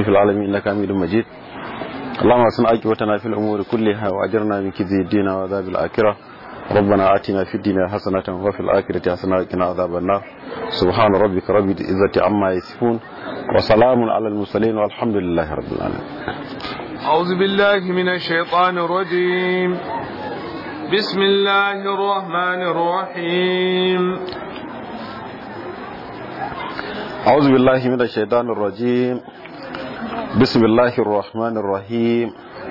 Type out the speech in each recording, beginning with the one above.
في العالمين إنك حميد مجيد اللهم أحسن عاقبتنا في الأمور كلها وأجرنا من كذب الدين وعذاب الآخرة ربنا آتنا في الدنيا حسنة وفي الآخرة حسنة وقنا عذاب النار سبحان ربك رب العزة عما يصفون وسلام على المرسلين والحمد لله رب العالمين أعوذ بالله من الشيطان الرجيم بسم الله الرحمن الرحيم أعوذ بالله من الشيطان الرجيم بسم الله الرحمن الرحيم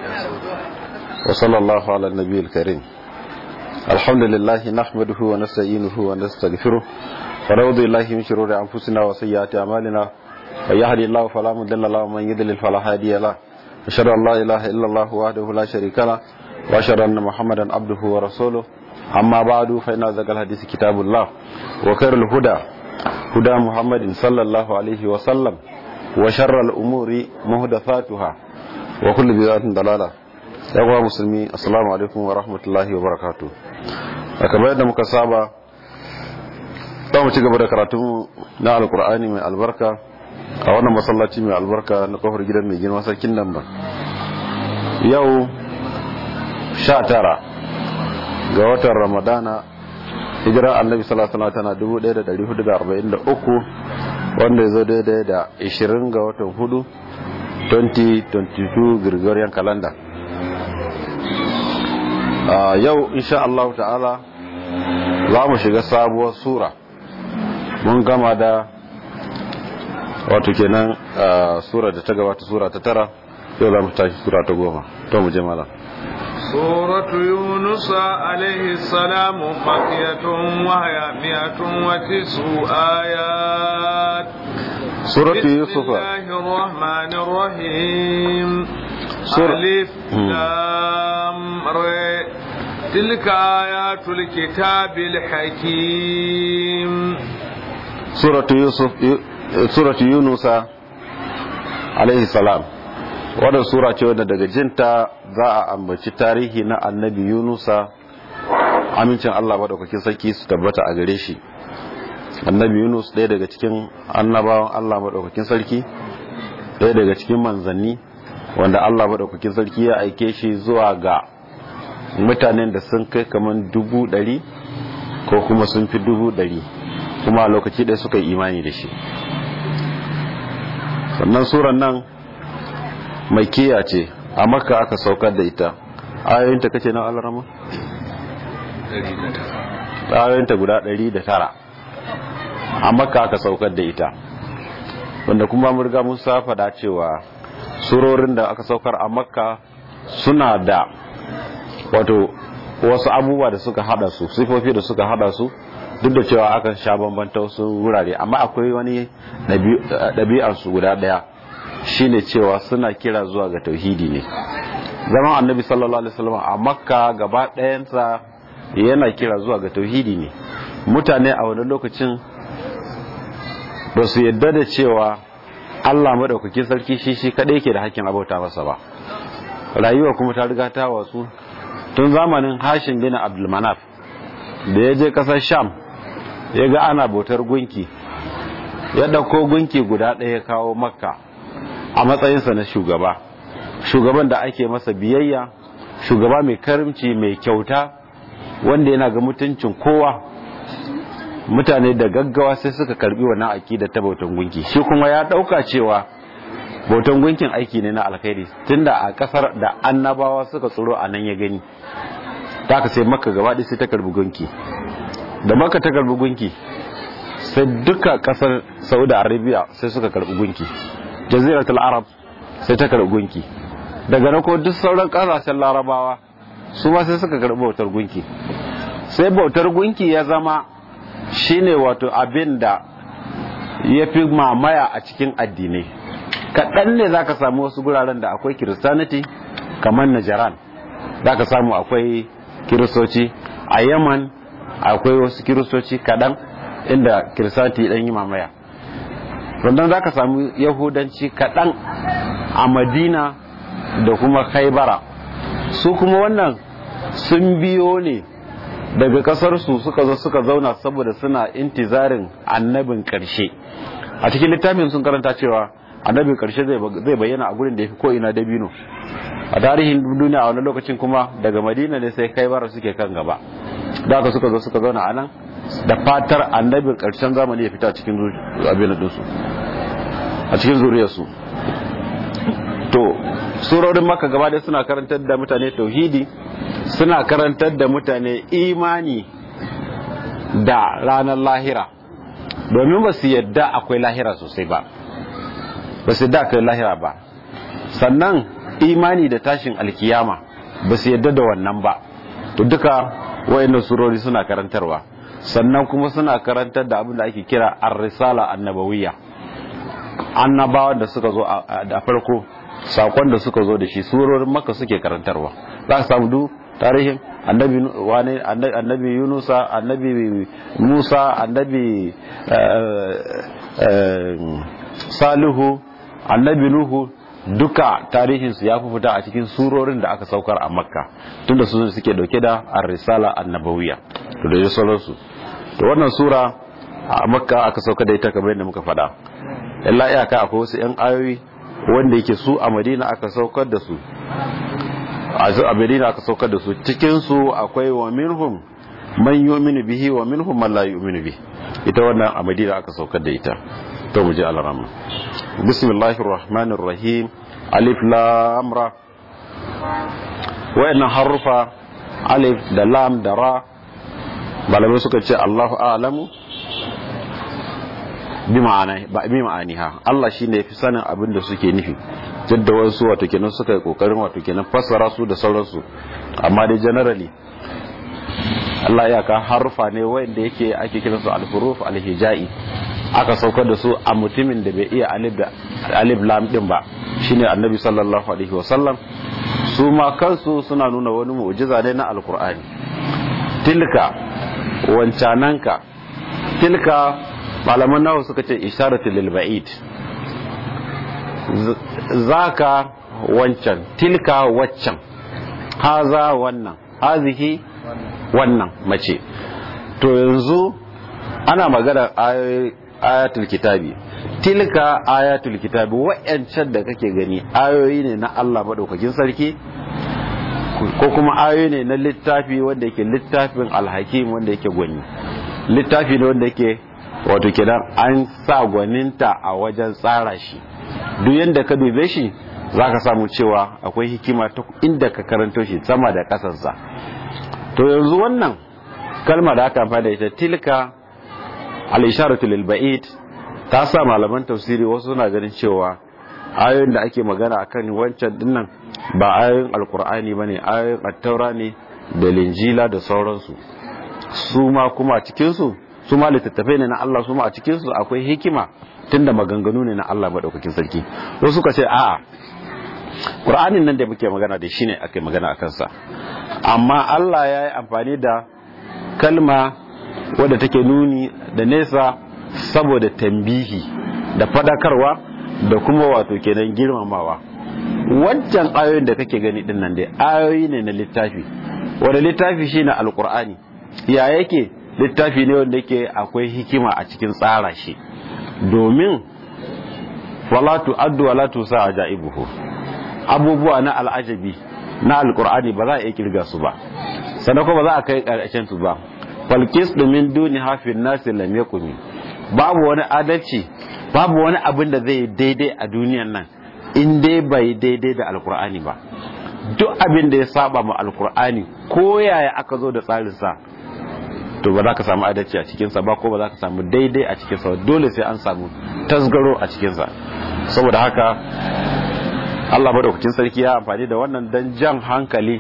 وصلى الله على النبي الكريم الحمد لله نحمده ونستعينه ونستغفره ونعوذ بالله من شرور أنفسنا وسيئات أعمالنا من يهدي الله فلا مضل له ومن يضلل فلا هادي له أشهد أن لا إله إلا الله وحده لا شريك له وأشهد أن محمدا عبده ورسوله أما بعد فإن ذكر الحديث كتاب الله وخير الهدى هدى محمد صلى الله عليه وسلم وشر الأمور محدثاتها وكل بدعة ضلالة yawa musulmi assalamu alaikum wa rahmatullahi wa barakatu a kamar yadda muka saba za mu ci gaba da karatu na alkur'ani mai albarka a wannan masallaci mai albarka na kofar gidan mai girma sarkin nan ba yau sha tara ga watan ramadana hijirar annabi sallallahu tana 1443 wanda ya zo daidai da 20 ga watan hudu 2022 gregorian calendar yau insha Allah ta'ala za mu shiga sabuwar sura mun gama da wato kenan sura da ta gabata sura ta tara yau za mu tashi sura ta goma to mu je malam سورة يونس عليه السلام مكية وهي مئة وتسع آيات سورة يوسف بسم الله الرحمن الرحيم سورة- ألف مم. لام ر تلك آيات الكتاب الحكيم suratu yusuf suratu yunusa alaihi salam wadda sura ce wadda daga jinta za a ambaci tarihi na annabi yunusa amincin allah maɗaukakin sarki su tabbata a gare shi annabi yunus ɗaya daga cikin annabawan allah maɗaukakin sarki ɗaya daga cikin manzanni wanda allah maɗaukakin sarki ya aike shi zuwa ga mutanen da sun kai kamar dubu ɗari ko kuma sun fi dubu ɗari kuma a lokaci ɗaya suka yi imani da shi sannan suran nan mai kiya ce a makka aka saukar da ita ayoyinta kace na alarama? ayoyinta guda ɗari da tara a makka aka saukar da ita wanda kuma murga musa faɗa cewa surorin da aka saukar a makka suna da wato wasu abubuwa da suka hada su sifofi da suka hada su duk da cewa aka sha bambanta wasu wurare amma akwai wani ɗabi'arsu guda ɗaya shine cewa suna kira zuwa ga tauhidi ne zaman annabi sallallahu alaihi wasallam a makka gaba ɗayansa yana kira zuwa ga tauhidi ne mutane a wani lokacin ba su yadda da cewa allah maɗaukakin sarki shi shi kaɗai ke da hakkin abauta masa ba rayuwa kuma ta riga ta wasu tun zamanin hashin bin abdulmanaf da ya je ƙasar sham ya ga ana bautar gunki ya ɗauko gunki guda ɗaya kawo makka a matsayinsa na shugaba shugaban da ake masa biyayya shugaba mai karimci mai kyauta wanda yana ga mutuncin kowa mutane da gaggawa sai suka karbi wannan aƙida ta bautan gunki shi kuma ya ɗauka cewa bautan gunkin aiki ne na alkhairi tunda a ƙasar da annabawa suka tsoro a nan ya gani ta ka sai maka gaba ɗaya sai ta karbi gunki da maka ta karbi gunki sai duka kasar saudi arabia sai suka karbi gunki jaziratul arab sai ta karbi gunki daga na ko duk sauran kasashen larabawa su ma sai suka karbi bautar gunki sai bautar gunki ya zama shine wato abin da ya fi mamaya a cikin addinai kaɗan ne za ka samu wasu guraren da akwai kiristaniti kamar najaran za ka samu akwai kiristoci a yaman akwai wasu kiristoci kaɗan inda kiristanti ɗan yi mamaya sannan za ka samu yahudanci kaɗan a madina da kuma khaibara su kuma wannan sun biyo ne daga ƙasarsu suka zo suka zauna saboda suna intizarin annabin ƙarshe a cikin littafin sun karanta cewa annabin karshe zai bayyana a gurin da ya fi ko ina dabino a tarihin duniya a wani lokacin kuma daga madina ne sai kai bara suke kan gaba da aka suka zo suka zauna a nan da fatar annabin karshen zamani ya fita cikin abin dinsu a cikin zuriyarsu to surorin maka gaba dai suna karantar da mutane tauhidi suna karantar da mutane imani da ranar lahira domin ba su yadda akwai lahira sosai ba ba su yadda akwai lahira ba sannan imani da tashin alkiyama ba su yadda da wannan ba to duka wayannan surori suna karantarwa sannan kuma suna karantar da abin da ake kira ar-risala annabawiyya annabawan da suka zo a farko sakon da suka zo da shi surorin maka suke karantarwa za ka samu duk tarihin annabi wani annabi yunusa annabi musa annabi salihu annabi nuhu duka tarihinsu ya fi fita a cikin surorin da aka saukar a makka tunda su suke dauke da ar-risala annabawiya to da sauransu to wannan sura a makka aka sauka da ita kamar yadda muka faɗa illa iyaka akwai wasu yan ayoyi wanda yake su a madina aka saukar da su a madina aka saukar da su cikin su akwai wa minhum man yu'minu bihi wa minhum man la yu'minu bihi ita wannan a madina aka saukar da ita to mu je alarama bismillahir rahmanir rahim alif lam ra wayannan harufa alif da lam da ra malamai suka ce Allahu a'lamu bi ma'aniha Allah shi ne fi sanin abin da suke nufi jadda wasu wato kenan suka yi kokarin wato kenan fassara su da sauransu amma dai generally Allah ya ka harufa ne wanda yake ake kiran su al-huruf al-hijai aka saukar da su a mutumin da bai iya alif da alif lam din ba shine annabi sallallahu alaihi wasallam su ma kansu suna nuna wani mu'jiza ne na alqur'ani tilka wancananka tilka malaman nawa suka ce isharatu lil ba'id zaka wancan tilka waccan haza wannan hazihi wannan mace to yanzu ana magana ayatul kitabi tilka ayatul kitabi wa'yancan da kake gani ayoyi ne na Allah madaukakin sarki ko kuma ayoyi ne na littafi wanda yake littafin alhakim wanda yake gwani littafi ne wanda yake wato kenan an sa gwaninta a wajen tsara shi duk yadda ka dube shi za ka samu cewa akwai hikima ta inda ka karanto shi sama da ƙasarsa to yanzu wannan kalma da aka amfani da ita tilka al-isharatu lil ba'id ta sa malaman tafsiri wasu suna ganin cewa ayoyin da ake magana akan wancan dinnan ba ayoyin alkur'ani bane ayoyin attaura ne da linjila da sauransu su ma kuma cikin su su ma littattafai ne na Allah su ma a cikin su akwai hikima tunda maganganu ne na Allah madaukakin sarki wasu suka ce a'a Qur'anin nan da muke magana da shi ne ake magana akan sa amma Allah ya yi amfani da kalma wadda take nuni da nesa saboda tambihi da fadakarwa da kuma wato kenan girmamawa wancan ayoyin da kake gani din nan dai ayoyi ne na littafi wanda littafi shine alqur'ani ya yake littafi ne wanda yake akwai hikima a cikin tsara shi domin wala tu'addu wala tusa ajaibuhu abubuwa na al'ajabi na alqur'ani ba za a iya kirga su ba sannan kuma ba za a kai karshen su ba falkis min duni hafin nasi lam yakuni babu wani adalci babu wani abin da zai daidai a duniyan nan in dai bai daidai da alkur'ani ba duk abin da ya saba ma alkur'ani ko yaya aka zo da tsarin sa to ba za ka samu adalci a cikinsa ba ko ba za ka samu daidai a cikinsa dole sai an samu tasgaro a cikinsa saboda haka Allah madaukakin sarki ya amfani da wannan dan jan hankali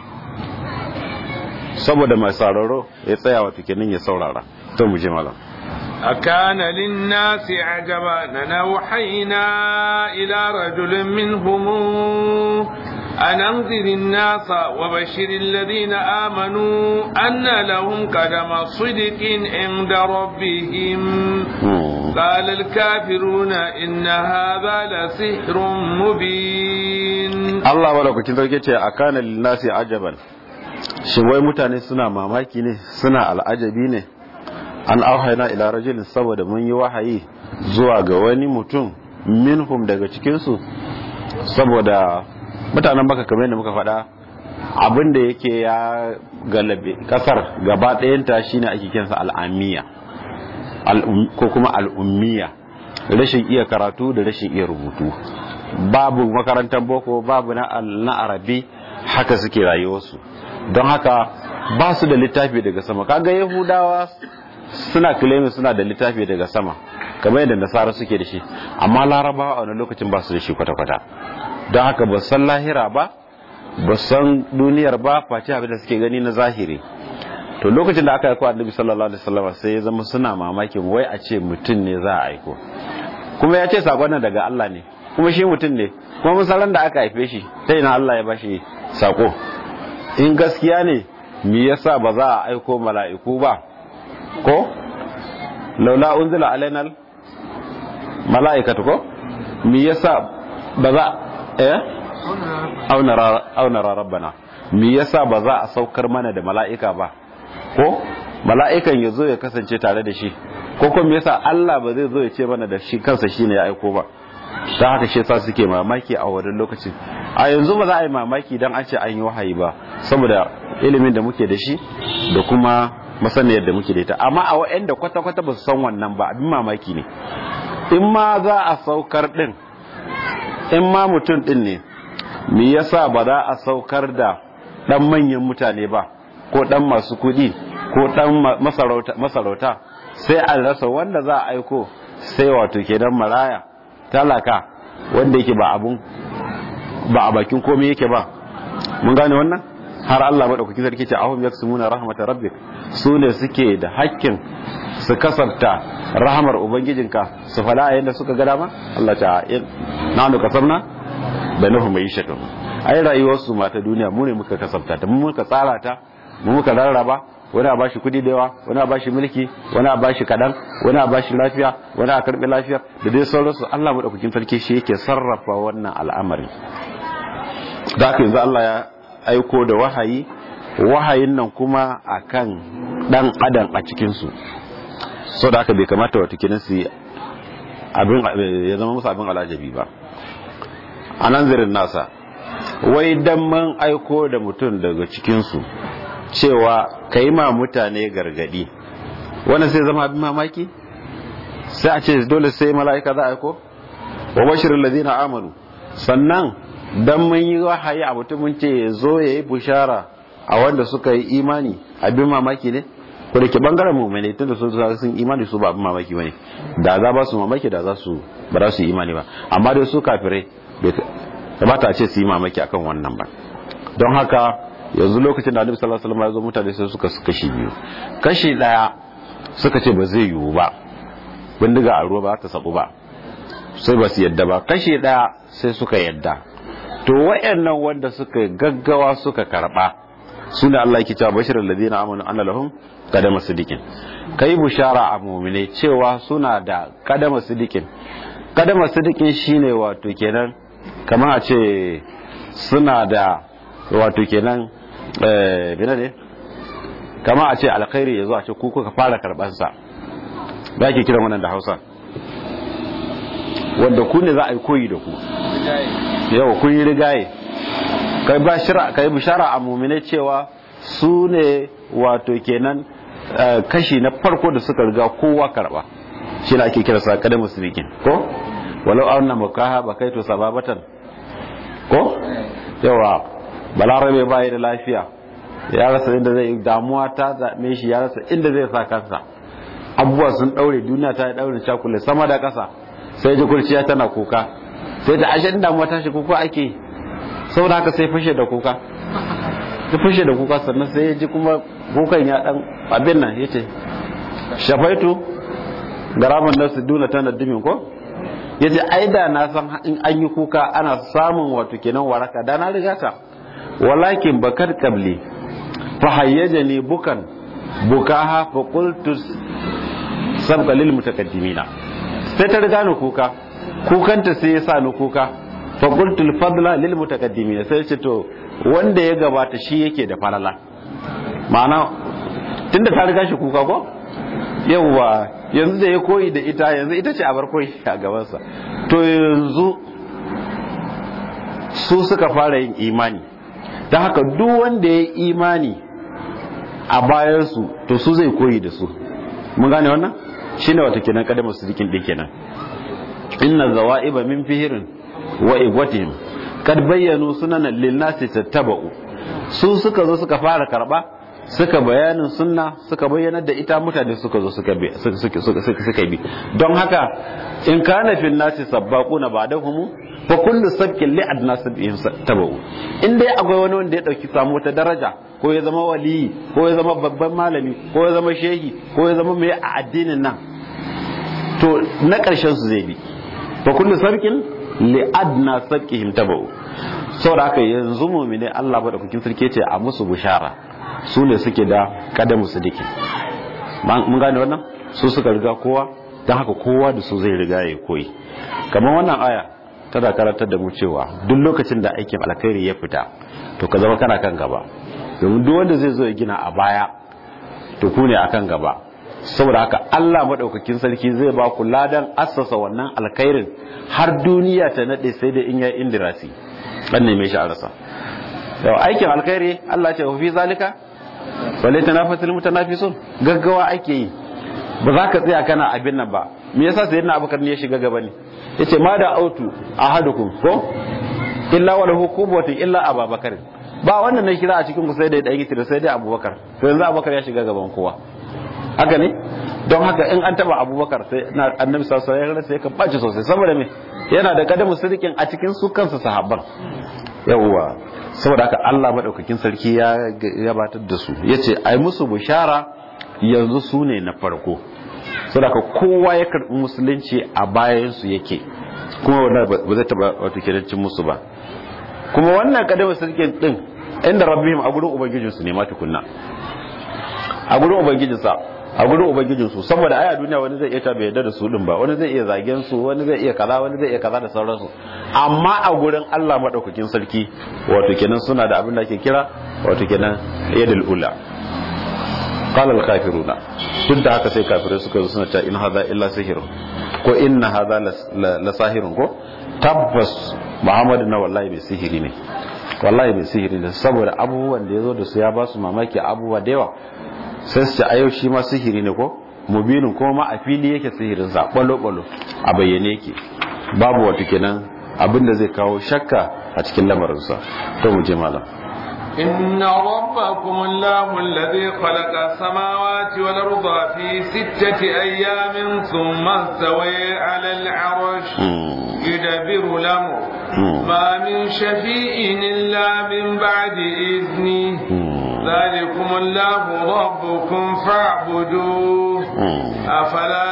saboda mai sauraro ya tsaya wa kenan ya saurara to mu je malam أكان للناس عجبا أن أوحينا إلى رجل منهم أن أنذر الناس وبشر الذين آمنوا أن لهم قدم صدق عند ربهم قال الكافرون إن هذا لسحر مبين الله ولو كنت أكان للناس عجبا shin wai mutane suna mamaki ne suna al'ajabi ne an auhaina ila rajulin saboda mun yi wahayi zuwa ga wani mutum minhum daga cikinsu saboda mutanen baka kamar yadda muka faɗa abin da yake ya galabe kasar gaba ɗayanta shine ake kinsa al'amiya ko kuma al'ummiya rashin iya karatu da rashin iya rubutu babu makarantar boko babu na arabi haka suke rayuwarsu don haka ba su da littafi daga sama kaga yahudawa suna claiming suna da littafi daga sama kamar yadda nasara suke da shi amma larabawa a wani lokacin ba su da shi kwata-kwata don haka ba san lahira ba ba san duniyar ba face abin da suke gani na zahiri to lokacin da aka aiko annabi sallallahu alaihi wasallam sai ya zama suna mamakin wai a ce mutum ne za a aiko kuma ya ce sakon nan daga Allah ne kuma shi mutum ne kuma musallan da aka haife shi ta ina Allah ya bashi sako in gaskiya ne me yasa ba za a aiko mala'iku ba ko laula unzila alaina mala'ikatu ko me yasa ba za eh aunara rabbana me yasa ba za a saukar mana da mala'ika ba ko mala'ikan ya zo ya kasance tare da shi ko kuma me yasa Allah ba zai zo ya ce mana da shi kansa shine ya aiko ba ta haka shi yasa suke mamaki a wannan lokacin a yanzu ba za a yi mamaki dan an ce an yi wahayi ba saboda ilimin da muke da shi da kuma masaniyar da muke da ita amma a wa'anda kwata-kwata ba su san wannan ba abin mamaki ne in ma za a saukar din in ma mutum din ne me yasa ba za a saukar da dan manyan mutane ba ko dan masu kudi ko dan masarauta sai a rasa wanda za a aiko sai wato kenan maraya talaka wanda yake ba abun ba a bakin komai yake ba mun gane wannan har Allah madaukakin sarki ce ahum yaksumuna rahmatar rabbik su ne suke da hakkin su kasarta rahamar ubangijinka su fada yadda suka ga dama Allah ta na nu kasarna bainahum ma'ishatun ai rayuwar su mata duniya mu ne muka kasafta ta mu muka tsara ta mu muka rarraba wani a bashi kudi da yawa wani a bashi mulki wani a bashi kadan wani a bashi lafiya wani a karbi lafiya da dai sauransu Allah madaukakin sarki shi yake sarrafa wannan al'amari da haka yanzu Allah ya aiko da wahayi wahayin nan kuma akan dan adam a cikin su so da haka bai kamata wata kinan su abin ya zama musu abin alajabi ba a nan zirin nasa wai dan man aiko da mutum daga cikinsu cewa ka yi ma mutane gargadi wanda sai zama abin mamaki sai a ce dole sai mala'ika za a aiko wa bashirin lazina amanu sannan dan mun yi wahayi a mutumin ce ya zo ya yi bushara a wanda suka yi imani abin mamaki ne ko da ke bangaren mummune tunda sun sun imani su ba abin mamaki bane da za ba su mamaki da za su ba za su yi imani ba amma dai su kafirai kamata a ce su yi mamaki akan wannan ba don haka yanzu lokacin da annabi sallallahu alaihi wasallam ya zo mutane sai suka kashi biyu kashi daya suka ce ba zai yiwu ba bindiga a ruwa ba ta sabu ba sai ba su yadda ba kashi daya sai suka yadda to wayannan wanda suka gaggawa suka karba sune Allah yake cewa bashirul ladina amanu anna lahum qadama sidiqin kai bushara a mu'mine cewa suna da qadama sidiqin qadama sidiqin shine wato kenan kamar a ce suna da wato kenan eh bina ne kamar a ce alkhairi yazo a ce ku kuka fara karban sa ba ke kiran wannan da Hausa wanda ku ne za a yi koyi da ku yau kun yi rigaye kai bashira kai bishara a mu'mine cewa su ne wato kenan kashi na farko da suka riga kowa karba shi ne ake kira sa kada musulmikin ko walau auna mukaha ba kai to sababatan ko yawa balarabe ba da lafiya ya rasa inda zai damuwa ta zaɓe shi ya rasa inda zai sa kansa abubuwa sun ɗaure duniya ta yi ɗaure cakule sama da ƙasa sai ji kurciya tana kuka sai da ashe damuwa ta shi kuka ake saboda haka sai fashe da kuka ta fashe da kuka sannan sai ya ji kuma kukan ya ɗan abin nan ya ce shafaitu garaman nasu duna tana dimin ko ya ce ai da na san in an yi kuka ana samun wato kenan waraka da na riga ta walakin bakar kabli fa hayyaja ne bukan bukaha fa qultu sabqa lil mutaqaddimina sai ta riga ni kuka kukanta sai ya sa ni kuka fa qultu al fadla lil mutaqaddimina sai ce to wanda ya gabata shi yake da falala ma'ana tunda ta riga shi kuka ko yawwa yanzu da ya koyi da ita yanzu ita ce abar koyi a gabansa to yanzu su suka fara yin imani don haka duk wanda ya yi imani a bayansu to su zai koyi da su mun gane wannan shine wata kenan kadamar su dikin din kenan inna zawaiba min fihirin wa igwatihim kad bayyanu sunanan lin nasi tattaba'u su suka zo suka fara karba suka bayanin sunna suka bayyanar da ita mutane suka zo suka bi suka bi don haka in kana fil nasi sabbaquna ba'dahum fa kullu sabqin li adna sabihim tabu in dai akwai wani wanda ya dauki samu wata daraja ko ya zama waliyi ko ya zama babban malami ko ya zama shehi ko ya zama mai a addinin nan to na karshen su zai bi fa kullu sabqin li adna sabqihim tabu saboda haka yanzu mu'mine Allah ba da kukin sarki ce a musu bushara su ne suke da kadamu sidiki mun gane wannan su suka riga kowa don haka kowa da su zai riga ya koyi kamar wannan aya tana karantar da mu cewa duk lokacin da aikin alkhairi ya fita to ka zama kana kan gaba domin duk wanda zai zo ya gina a baya to ku ne akan gaba saboda haka Allah madaukakin sarki zai ba ku ladan assasa wannan alkhairin har duniya ta nade sai da in ya indirasi dan ne mai sha'arsa yau aikin alkhairi Allah ce fi zalika wale tanafasul mutanafisun gaggawa ake yi ba za ka tsaya kana abin nan ba me yasa sayyidina abubakar ne ya shiga gaba ne yace ma da autu ahadukum ko illa wala hukumatu illa ababakar ba wannan ne kira a cikin ku sai da dan gitira sai dai abubakar to yanzu abubakar ya shiga gaban kowa haka ne don haka in an taba abubakar sai na annabi sallallahu alaihi wasallam sai ka bace sosai saboda me yana da kadamu sirkin a cikin su kansu sahabban yawwa saboda haka Allah madaukakin sarki ya gabatar da su yace ai musu bushara yanzu su ne na farko saboda haka kowa ya karbi musulunci a bayan su yake kuma wannan ba zai taba wato kidancin musu ba kuma wannan kadama sarkin din inda rabbihim a gurin ubangijinsu ne ma tukunna a gurin ubangijinsa a gurin ubangijinsu saboda aya duniya wani zai iya ta bai yarda da su din ba wani zai iya zagen su wani zai iya kaza wani zai iya kaza da sauransu amma a gurin Allah madaukakin sarki wato kenan suna da abin da ake kira wato kenan yadul ula qala al kafiruna duk da haka sai kafirai suka zo suna cewa in hadha illa sihir ko inna hadha la sahirun ko tabbas muhammadu na wallahi mai sihiri ne wallahi mai sihiri ne saboda abubuwan da ya zo da su ya ba su mamaki abubuwa da yawa sai su a yau shi ma sihiri ne ko mubinin kuma ma a fili yake sihirin sa balo-balo a bayyane yake babu wata kenan abin da zai kawo shakka a cikin lamarinsa to mu je malam إن ربكم الله الذي خلق السماوات والأرض في ستة أيام ثم استوى على العرش يدبر الأمر ما من شفيع إلا من بعد إذنه ذلكم الله ربكم فاعبدوه أفلا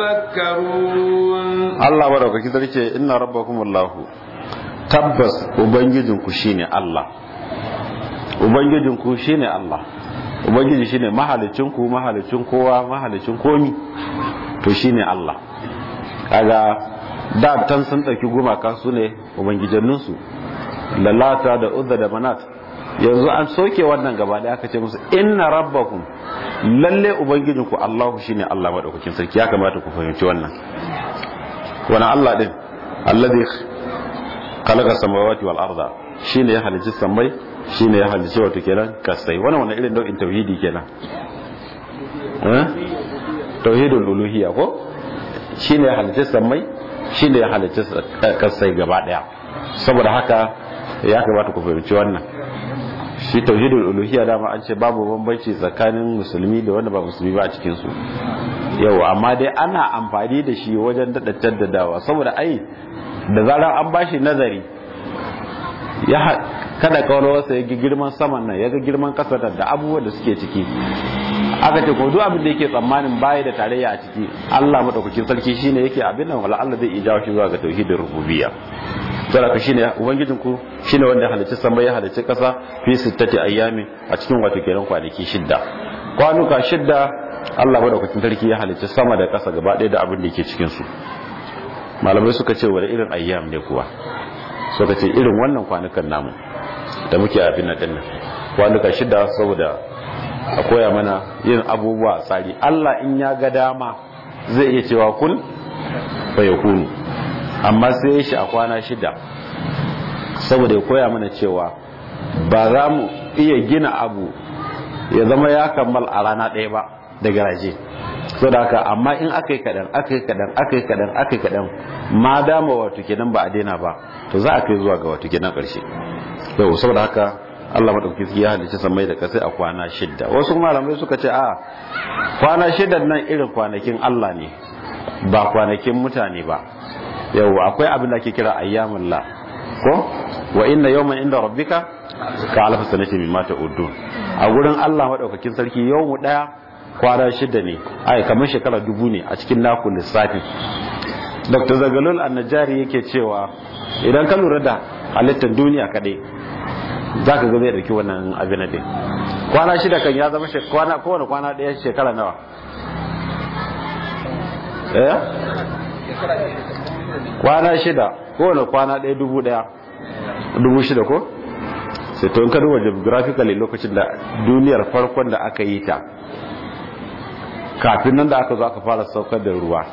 تذكرون الله بارك فيك إن ربكم الله tabbas ubangijinku shine Allah ubangijinku shine Allah ubangiji shine mahalicinku mahalicin kowa mahalicin komi to shine Allah kaga da tan sun dauki gumaka su ne ubangijanninsu lalata da uzza da manat yanzu an soke wannan gaba da aka ce musu inna rabbakum lalle ubangijinku Allahu shine Allah madaukakin sarki ya kamata ku fahimci wannan wannan Allah din alladhi khalaqa samawati wal arda shine ya halicci samai shine ya halicci wato kenan kasai wannan wannan irin nau'in tauhidi kenan eh tauhidul uluhiyya ko shine ya halicci samai shine ya halicci kasai gaba daya saboda haka ya kamata ku fahimci wannan shi tauhidul uluhiyya dama an ce babu bambanci tsakanin musulmi da wanda ba musulmi ba a cikin su yau amma dai ana amfani da shi wajen dada jaddadawa saboda ai da zarar an bashi nazari ya kada kawarwarsa ya ga girman saman nan ya ga girman kasar da abubuwan da suke ciki aka ce ko duk abin da yake tsammanin baya da tarayya a ciki Allah madaukakin sarki shine yake abin nan wala Allah zai iya jawo shi zuwa ga tauhidin rububiyya saboda shine ubangijin ku shine wanda halicci sama ya halicci kasa fi sittati ayyami a cikin wato kenan kwanaki shidda kwanuka shidda Allah madaukakin sarki ya halicci sama da kasa gaba ɗaya da abin da yake cikin su malamai suka ce wani irin ayyam ne kuwa suka ce irin wannan kwanukan namu da muke abin nan dinnan kwanuka shidda saboda a koya mana yin abubuwa tsari Allah in ya ga dama zai iya cewa kun fa yakunu amma sai ya shi a kwana shida saboda ya koya mana cewa ba za mu iya gina abu ya zama ya kammal a rana ɗaya ba da garaje so da haka amma in aka yi kaɗan aka yi kaɗan aka yi kaɗan aka yi kaɗan ma dama wato kenan ba a daina ba to za a kai zuwa ga wato kenan ƙarshe yau saboda haka Allah madaukakin ya halicci samai da kasai a kwana shidda wasu malamai suka ce a kwana shidda nan irin kwanakin Allah ne ba kwanakin mutane ba yau akwai abin da ake kira ayyamun la ko wa inna yawman inda rabbika ka alfa sanati mimma ta'udun a gurin Allah madaukakin sarki yawmu daya kwana shida ne ai kamar shekara dubu ne a cikin naku lissafi Dr. Zagalul Annajari yake cewa idan ka lura da halittar duniya kadai za ka ga zai dauki wannan abin da kwana shida kan ya zama kwana kowane kwana daya shekara nawa eh kwana shida kowane kwana daya dubu daya dubu shida ko sai to in ka duba geographically lokacin da duniyar farkon da aka yi ta kafin nan da aka zo aka fara saukar da ruwa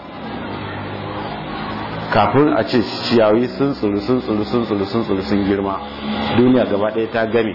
kafin a ce ciyawi sun tsuru sun tsuru sun tsuru sun tsuru sun girma duniya gaba ɗaya ta game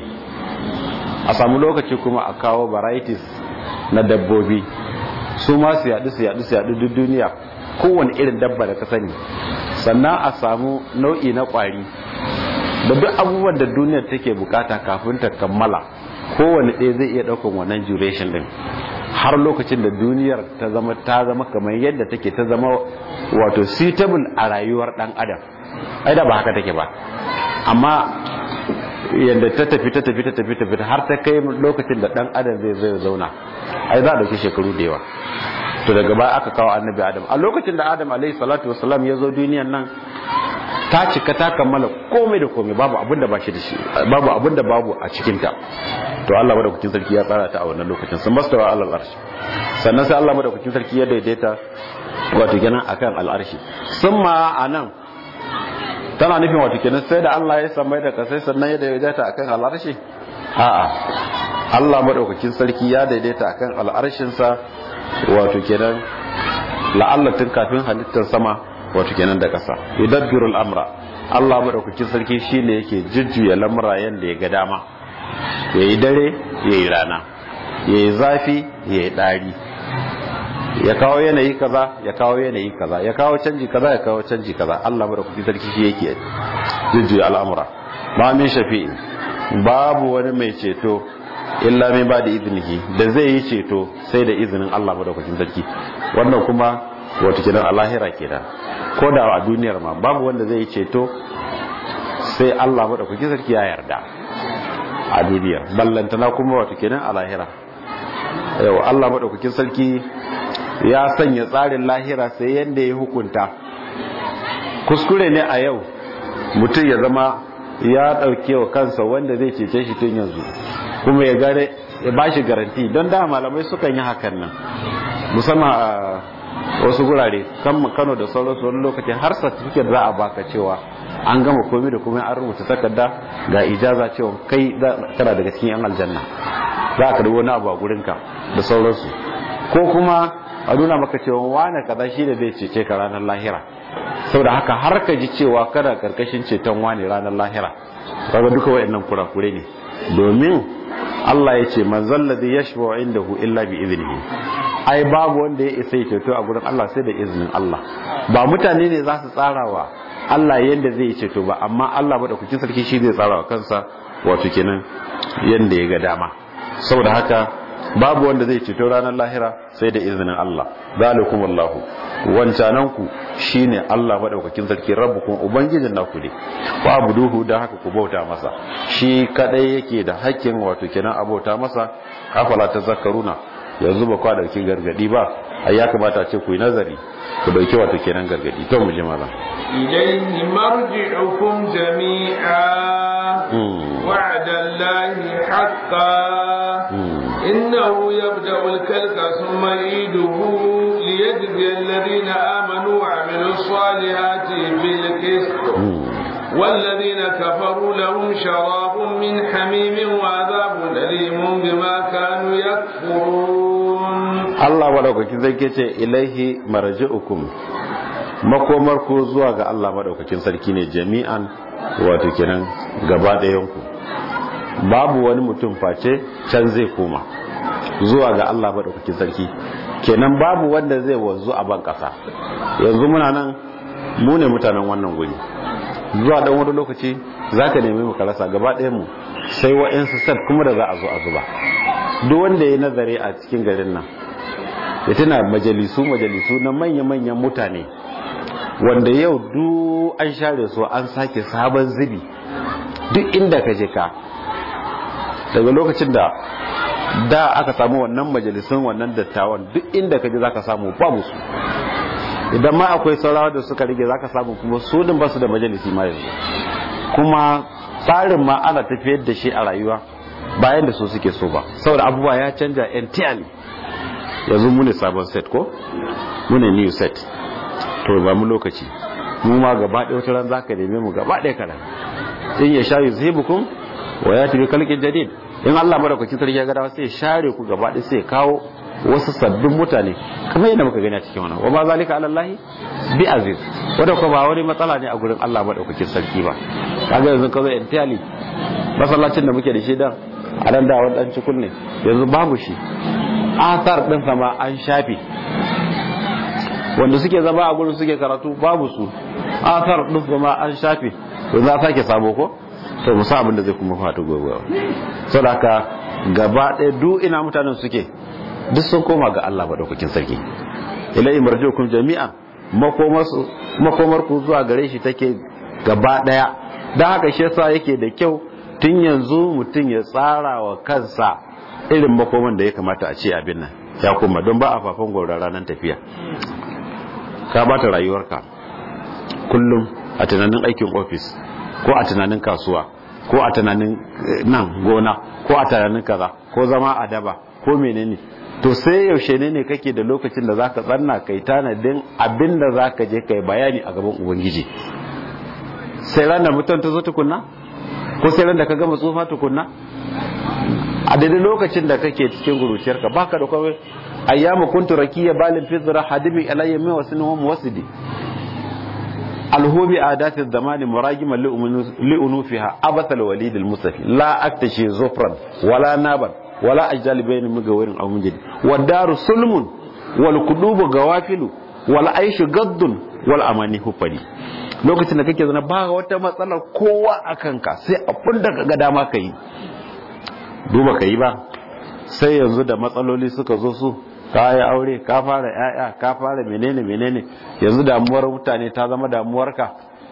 a samu lokaci kuma a kawo varieties na dabbobi su ma su yaɗu su yaɗu su yaɗu duk duniya kowane irin dabba da ka sani sannan a samu nau'i na ƙwari da duk abubuwan da duniyar take bukata kafin ta kammala kowane ɗaya zai iya ɗaukan wannan duration din har lokacin da duniyar ta zama ta zama kamar yadda take ta zama wato suitable a rayuwar dan adam ai da ba haka take ba amma yadda ta tafi ta tafi ta tafi ta tafi har ta kai lokacin da dan adam zai zai zauna ai za a dauki shekaru da yawa to daga baya aka kawo annabi adam a lokacin da adam alaihi salatu wasalam ya zo duniyan nan ta cika ta kammala komai da komai babu abin da ba shi da shi babu abin da babu a cikin ta to Allah madaukakin sarki ya tsara ta a wannan lokacin sun mastawa alal arshi sannan sai Allah madaukakin sarki ya daidaita wato kenan akan al'arshi sun ma anan tana nufin wato kenan sai da Allah ya samai da kasai sannan ya daidaita akan al'arshi a'a Allah madaukakin sarki ya daidaita akan al'arshin sa wato kenan la'alla tun kafin halittar sama wato kenan da kasa yudabbiru al'amra Allah madaukakin sarki shine yake jujjuya lamura yanda ya ga dama yayi dare yayi rana yayi zafi yayi dari ya kawo yanayi kaza ya kawo yanayi kaza ya kawo canji kaza ya kawo canji kaza Allah madaukakin sarki shi yake jujjuya al'amura ba min shafi'in babu wani mai ceto illa min ba da izinihi da zai yi ceto sai da izinin Allah madaukakin sarki wannan kuma wato kenan a lahira kenan ko da a duniyar ma babu wanda zai yi ceto sai Allah madaukakin sarki ya yarda a duniyar ballantana kuma wato kenan a lahira yau Allah madaukakin sarki ya sanya tsarin lahira sai yanda ya hukunta kuskure ne a yau mutum ya zama ya dauke wa kansa wanda zai cece shi tun yanzu kuma ya gare ya bashi garanti don da malamai sukan yi hakan nan musamman a wasu gurare kan Kano da sauransu wani lokaci har certificate za a baka cewa an gama komai da komai an rubuta takarda ga ijaza cewa kai kana daga cikin yan aljanna za ka wani abu a gurinka da sauransu ko kuma a nuna maka cewa wane kaza shi da zai cece ka ranar lahira saboda haka har ka ji cewa kana karkashin ceton wane ranar lahira kaga duka wayannan kurakure ne domin Allah ya ce man zalladhi yashfa'u indahu illa bi idnihi ai babu wanda ya isa ya ceto a gurin Allah sai da izinin Allah ba mutane ne za su tsarawa Allah yanda zai yi ceto ba amma Allah madaukakin sarki shi zai tsara wa kansa wato kenan yanda ya ga dama saboda haka babu wanda zai ceto ranar lahira sai da izinin Allah zalikum Allahu wancanan ku shine Allah madaukakin sarki rabbukum ubangijin naku ne wa abuduhu dan haka ku bauta masa shi kadai yake da hakkin wato kenan abauta masa afala tazakkaruna yanzu ba kwa dauki gargadi ba ai ya kamata ce ku yi nazari ku dauki wato kenan gargadi to mu ji malam ilayhi marji'ukum jami'a wa'ada Allahi haqqan innahu yabda'u al-khalqa thumma yu'iduhu liyajzi alladhina amanu wa 'amilus salihati bil qist والذين كفروا لهم شراب من حميم وعذاب أليم بما كانوا يكفرون Allah madaukakin sarki ce ilaihi marji'ukum makomar ku zuwa ga Allah madaukakin sarki ne jami'an wato kenan gaba ɗayan ku babu wani mutum face can zai koma zuwa ga Allah madaukakin sarki kenan babu wanda zai wanzu a ban kasa yanzu muna nan mu ne mutanen wannan guri zuwa dan wani lokaci zaka nemi mu karasa gaba ɗayan mu sai wa'ansu set kuma da za a zo a zuba duk wanda ya nazari a cikin garin nan ya tuna majalisu majalisu na manya-manyan mutane wanda yau duk an share su an sake sabon zubi duk inda ka je ka daga lokacin da da aka samu wannan majalisun wannan dattawan duk inda ka je za ka samu babu su idan ma akwai saurawa da suka rige za ka samu kuma su din ba su da majalisi ma yanzu kuma tsarin ma ana tafiyar da shi a rayuwa bayan da su suke so ba saboda abubuwa ya canja entirely yanzu mu ne sabon set ko mu ne new set to ba mu lokaci mu ma gaba ɗaya wata ran zaka neme mu gaba ɗaya kalan in ya sha yuzhibukum wa yati bi khalqin jadid in Allah madaukakin sarki ya ga dawa sai ya share ku gaba ɗaya sai ya kawo wasu sabbin mutane kamar yadda muka gani a cikin wannan wa ma zalika ala Allah bi aziz wanda ko ba wani matsala ne a gurin Allah madaukakin sarki ba kaga yanzu ka zo entirely masallacin da muke da shi dan a nan da wani dan cikun ne yanzu babu shi asar din sama an shafe wanda suke zama a gurin suke karatu babu su asar din sama an shafe yanzu a sake sabo ko to musa abin da zai kuma fatu gobe saboda haka gaba ɗaya duk ina mutanen suke duk sun koma ga Allah madaukakin sarki ilai marjukum jami'an makomar ku zuwa gare shi take gaba ɗaya don haka shi yasa yake da kyau tun yanzu mutum ya tsara wa kansa irin makoman da ya kamata a ce abin nan ya koma don ba a fafan gauran ranar tafiya ka bata rayuwarka kullum a tunanin aikin ofis ko a tunanin kasuwa ko a tunanin nan gona ko a tunanin kaza ko zama a daba ko menene to sai yaushe ne ne kake da lokacin da zaka tsanna kai tanadin abin da zaka je kai bayani a gaban ubangiji sai ranar mutum ta zo tukunna ko sai ran da ka gama tsufa tukunna a daidai lokacin da kake cikin guruciyarka baka da kawai ayyamu kuntu rakiya balin fizra hadibi alayya min wasin wa muwasidi alhubi adati zamani muragiman li'unufiha abathal walid almusafi la aktashi zufran wala naban wala ajali bayni mugawirin aw munjid wadaru sulmun wal kudubu gawafilu wal aishu gaddun wal amani hufari lokacin da kake zana ba wata matsalar kowa a kanka sai abin da kaga dama ka yi duba ka yi ba sai yanzu da matsaloli suka zo su ka yi aure ka fara yaya ka fara menene menene yanzu damuwar mutane ta zama damuwarka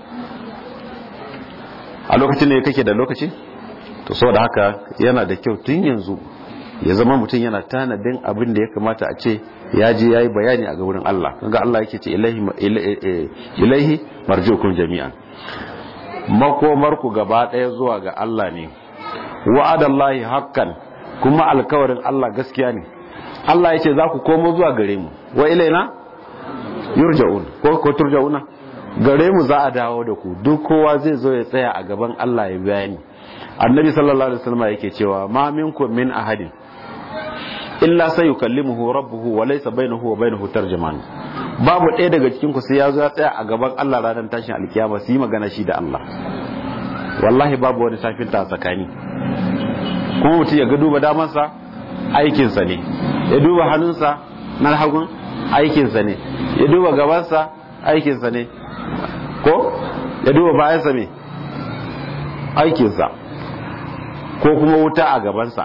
a lokacin ne kake da lokaci to saboda haka yana da kyau tun yanzu ya zama mutum yana tanadin abin da ya kamata a ce ya je ya yi bayani a wurin Allah kaga Allah yake ce ilaihi marjukum jami'an makomar ku gaba ɗaya zuwa ga Allah ne wa'adallahi haqqan kuma alkawarin Allah gaskiya ne Allah yace za ku komo zuwa gare mu wa ilaina yurja'un ko ko turja'una gare mu za a dawo da ku duk kowa zai zo ya tsaya a gaban Allah ya bayani annabi sallallahu alaihi wasallam yake cewa ma minkum min ahadin illa sai yukallimuhu rabbuhu wa laysa bainahu wa bainahu tarjuman babu ɗaya daga cikin ku sai ya zo ya tsaya a gaban Allah ranar tashin alkiyama su yi magana shi da Allah wallahi babu wani tafinta a tsakani kuma mutum ya ga duba damansa aikinsa ne ya duba hannunsa na hagun aikinsa ne ya duba gabansa aikinsa ne ko ya duba bayansa me aikinsa ko kuma wuta a gabansa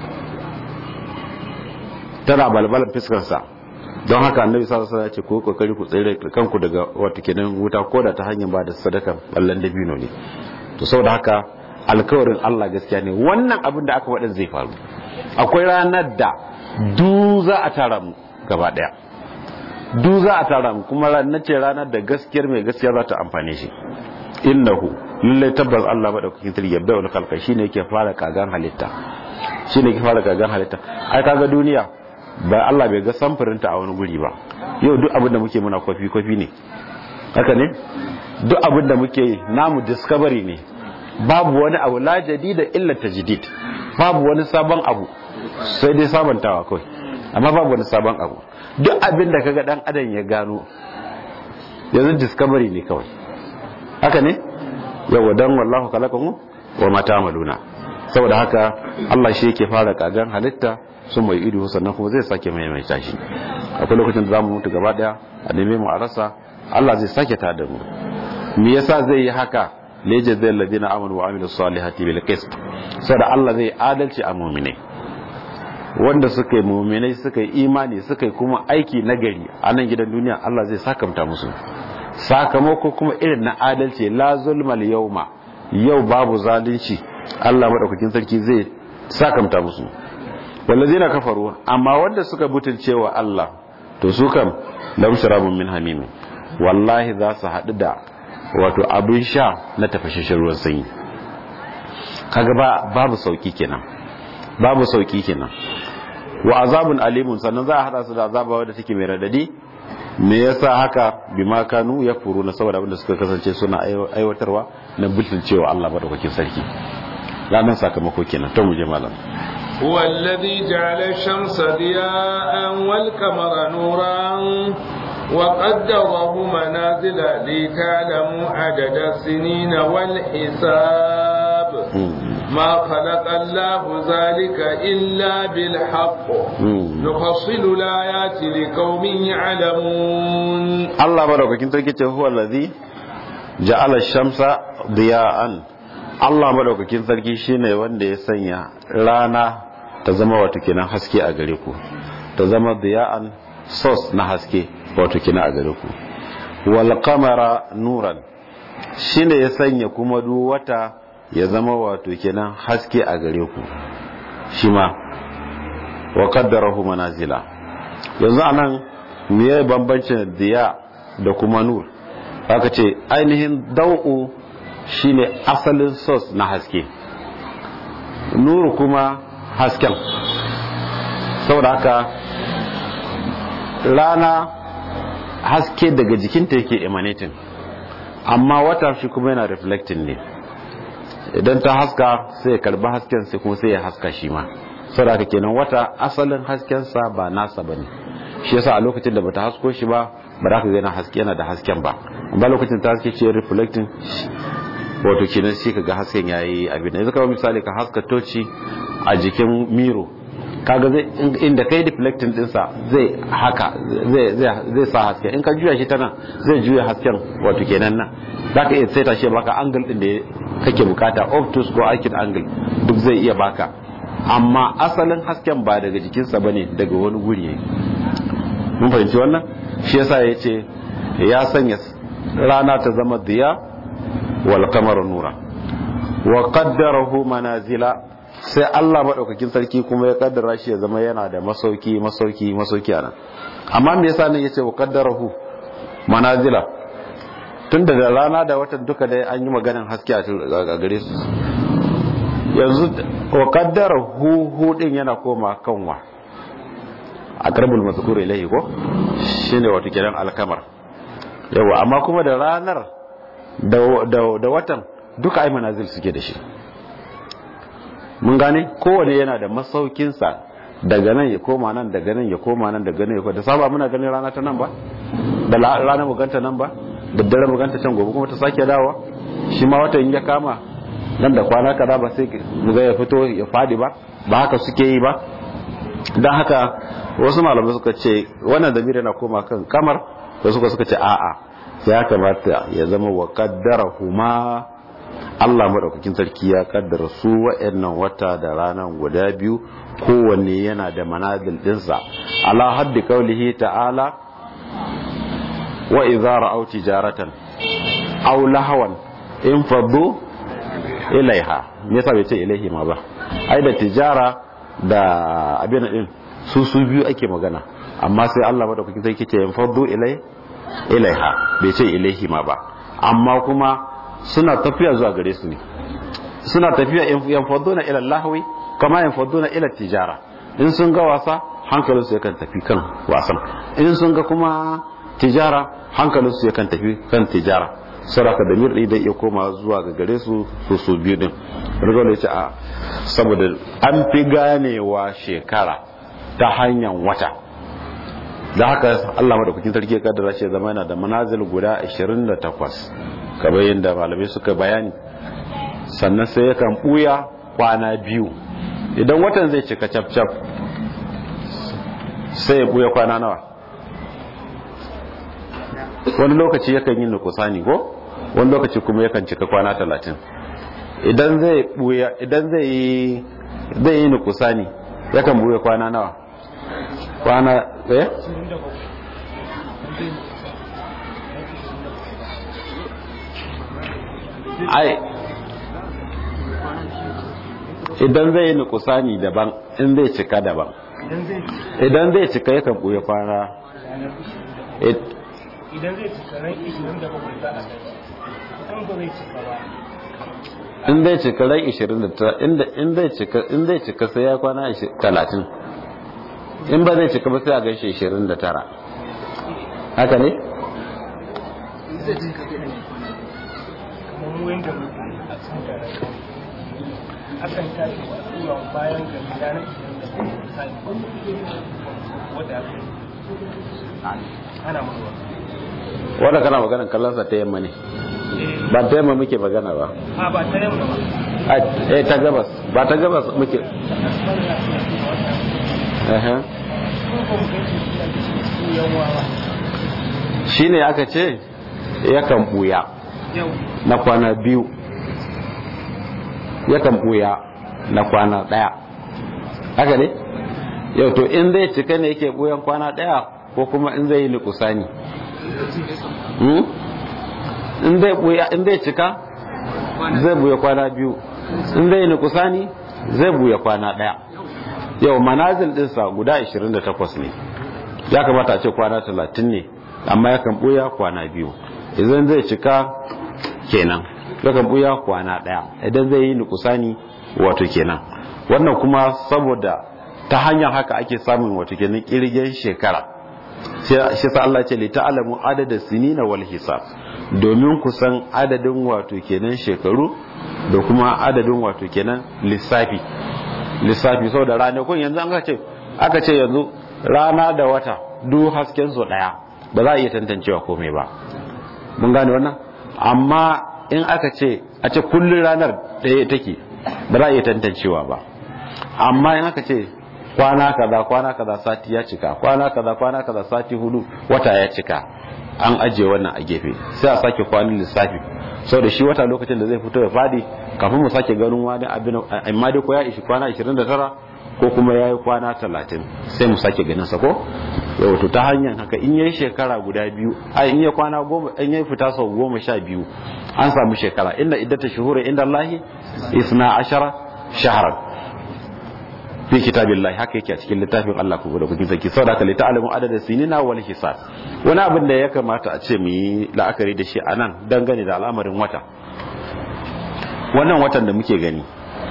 tana balbalan fiskarsa don haka annabi sallallahu alaihi wasallam ya ce ku kokari ku tsere kanku daga wata kenan wuta ko da ta hanyar ba da sadaka ballan dabino ne to saboda haka alkawarin Allah gaskiya ne wannan abin da aka waɗin zai faru akwai ranar da du za a tara mu gaba ɗaya du za a tara mu kuma ranar ce ranar da gaskiyar mai gaskiya za ta amfane shi innahu lallai tabbas Allah madaukakin sarki yabda wal khalqa shine yake fara kagan halitta shine yake fara kagan halitta ai kaga duniya ba Allah bai ga samfurinta a wani guri ba yau duk abin da muke muna kofi kofi ne haka ne duk abin da muke namu discovery ne babu wani abu la jadida illa tajdid babu wani sabon abu sai dai sabantawa kawai amma babu wani sabon abu duk abin da kaga dan adam ya gano yanzu discovery ne kawai haka ne yawa dan wallahu khalaqakum wa ma ta'maluna saboda haka Allah shi yake fara kagan halitta sun mai ido sannan kuma zai sake maimaita shi akwai lokacin da zamu mutu gaba daya a neme mu a rasa Allah zai sake ta da mu me yasa zai yi haka leje zai ladina amanu wa amilu salihati bil qist saboda Allah zai adalci a mu'mine wanda suka yi mu'minai suka yi imani suka yi kuma aiki nagari a nan gidan duniya Allah zai sakamta musu sakamako kuma irin na adalci la zulmal yawma yau babu zalunci Allah madaukakin sarki zai sakamta musu wallazina kafaru amma wanda suka butulce wa Allah to su kam lam sharabun min hamim wallahi za su haɗu da wato abin sha na tafashashin ruwan sanyi kaga ba babu sauki kenan babu sauki kenan wa azabun alimun sannan za a hada su da azaba wadda take mai radadi me yasa haka bima kanu ya furu na saboda abinda suka kasance suna aiwatarwa na cewa Allah madaukakin sarki ranar sakamako kenan to mu je malam هو الذي جعل الشمس ضياء والقمر نورا وقدره منازل لتعلموا عدد السنين والحساب ما خلق الله ذلك إلا بالحق نفصل الآيات لقوم يعلمون الله بارك فيك هو الذي جعل الشمس ضياء Allah madaukakin sarki shine wanda ya sanya rana ta zama wato kenan haske a gare ku ta zama diya'an source na haske wato kenan a gare ku wal qamara nuran shine ya sanya kuma duk wata ya zama wato kenan haske a gare ku shi ma wa qaddarahu manazila yanzu anan me ya bambancin diya da kuma nur aka ce ainihin dau'u shine asalin source na haske nuru kuma hasken saboda haka rana haske daga jikinta yake emanating amma wata shi kuma yana reflecting ne idan ta haska sai ya karba hasken sai kuma sai ya haska shi ma saboda haka kenan wata asalin haskensa ba nasa bane shi yasa a lokacin da bata hasko shi ba ba za ka ga yana haske yana da hasken ba amma lokacin ta haske ce reflecting wato kenan sai ka ga hasken yayi abin yanzu kawai misali ka haska toci a jikin miro kaga zai inda kai deflecting dinsa zai haka zai zai sa haske in ka juya shi ta nan zai juya hasken wato kenan nan zaka iya saita shi baka angle din da kake bukata obtuse ko acute angle duk zai iya baka amma asalin hasken ba daga jikinsa bane daga wani guri ne mun fahimci wannan shi yasa yace ya sanya rana ta zama diya wal qamaru nura wa qaddarahu manazila sai Allah madaukakin sarki kuma ya kaddara shi ya zama yana da masauki masauki masauki anan amma me yasa nan yace wa qaddarahu manazila tunda da rana da watan duka dai an yi maganin haske a gare su yanzu wa qaddarahu hu din yana koma kanwa a karbul mazkur ilayhi ko shine wato kiran alkamar yawa amma kuma da ranar da watan duka ai manazil suke da shi mun gane kowane yana da masaukinsa daga nan ya koma nan daga nan ya koma nan daga nan ya koma da saba muna ganin rana ta nan ba da rana mu ganta nan ba da dare mu ganta can gobe kuma ta sake dawowa shi ma watan ya kama nan da kwana kaza ba sai mu ga ya fito ya fadi ba ba haka suke yi ba dan haka wasu malamai suka ce wannan zamiri yana koma kan kamar wasu suka ce a'a ya kamata ya zama wa huma Allah maɗaukakin sarki ya kaddara su wa'annan wata da ranar guda biyu kowanne yana da manazil ɗinsa ala haddi kaulihi ta'ala wa idza ra'aw tijaratan aw lahawan in faddu ilaiha me yasa bai ce ilaihi ma ba ai da tijara da abin din su su biyu ake magana amma sai Allah maɗaukakin sarki ce in faddu ilai ilaiha bai ce ilaihi ma ba amma kuma suna tafiya zuwa gare su ne suna tafiya yan faduna ila lahwi kama yan faduna ila tijara in sun ga wasa hankalin su yakan tafi kan wasan in sun ga kuma tijara hankalin su yakan tafi kan tijara saraka da mirɗi da iya koma zuwa ga gare su su su biyu din rigar da ce a saboda an fi ganewa shekara ta hanyar wata da haka Allah madaukakin sarki ya kaddara shi zama yana da manazil guda 28 kamar yadda malamai suka bayani sannan sai yakan buya kwana biyu idan watan zai cika cap cap sai ya buya kwana nawa wani lokaci yakan yi nukusani ko wani lokaci kuma yakan cika kwana talatin idan zai buya idan zai yi zai yi nukusani yakan buya kwana nawa kwana eh ai idan zai yi nukusani daban in zai cika daban idan zai cika yakan buya kwana idan zai cika ran 27 za a gani idan ba zai cika ba in zai cika ran 29 inda in zai cika in zai cika sai ya kwana 30 in ba zai cika ba sai a gaishe 29 haka ne zai cika kai ne kamar mu yanda muke a cikin garin akan tashi zuwa bayan gari ranar 27 misali wadda aka yi ana mutuwa wanda kana maganar kallonsa ta yamma ne ba ta yamma muke magana ba a ba ta yamma ba A- eh ta gabas ba ta gabas muke Ehe. shi ne aka ce yakan buya yau na kwana biyu yakan buya na kwana daya haka ne yau to in zai cika ne yake buyan kwana daya ko kuma in zai yi nukusani Hmm? in zai buya in zai cika zai buya kwana biyu in zai yi nukusani zai buya kwana daya yau manazil dinsa guda 28 ne ya kamata a ce kwana 30 ne amma yakan buya kwana biyu idan zai cika kenan yakan buya kwana daya idan zai yi nukusani wato kenan wannan kuma saboda ta hanyar haka ake samun wato kenan kirgen shekara shi sa Allah ce li ta'lamu adada sinina wal hisab domin ku san adadin wato kenan shekaru da kuma adadin wato kenan lissafi lissafi saboda ranakun yanzu an ce aka ce yanzu rana da wata duk hasken su daya ba za a iya tantancewa komai ba mun gane wannan amma in aka ce a ce kullun ranar daya take ba za a iya tantancewa ba amma in aka ce kwana kaza kwana kaza sati ya cika kwana kaza kwana kaza sati hudu wata ya cika an ajiye wannan a gefe sai a sake kwanin lissafi sau da shi wata lokacin da zai fito ya fadi kafin mu sake ganin wani abin amma dai ko ya ishi kwana 29 ko kuma ya yi kwana 30 sai mu sake ganin sa ko yau to ta hanyar haka in yayi shekara guda biyu a in yayi kwana goma in yayi fita sau goma sha biyu an samu shekara inda iddata shuhura inda Allahi isna ashara shahran fi kitabillahi haka yake a cikin littafin Allah ku da kuke saki saboda haka lita'alamu adada sinina wal hisab wani abin da ya kamata a ce mu yi la'akari da shi a nan dangane da al'amarin wata wannan watan da muke gani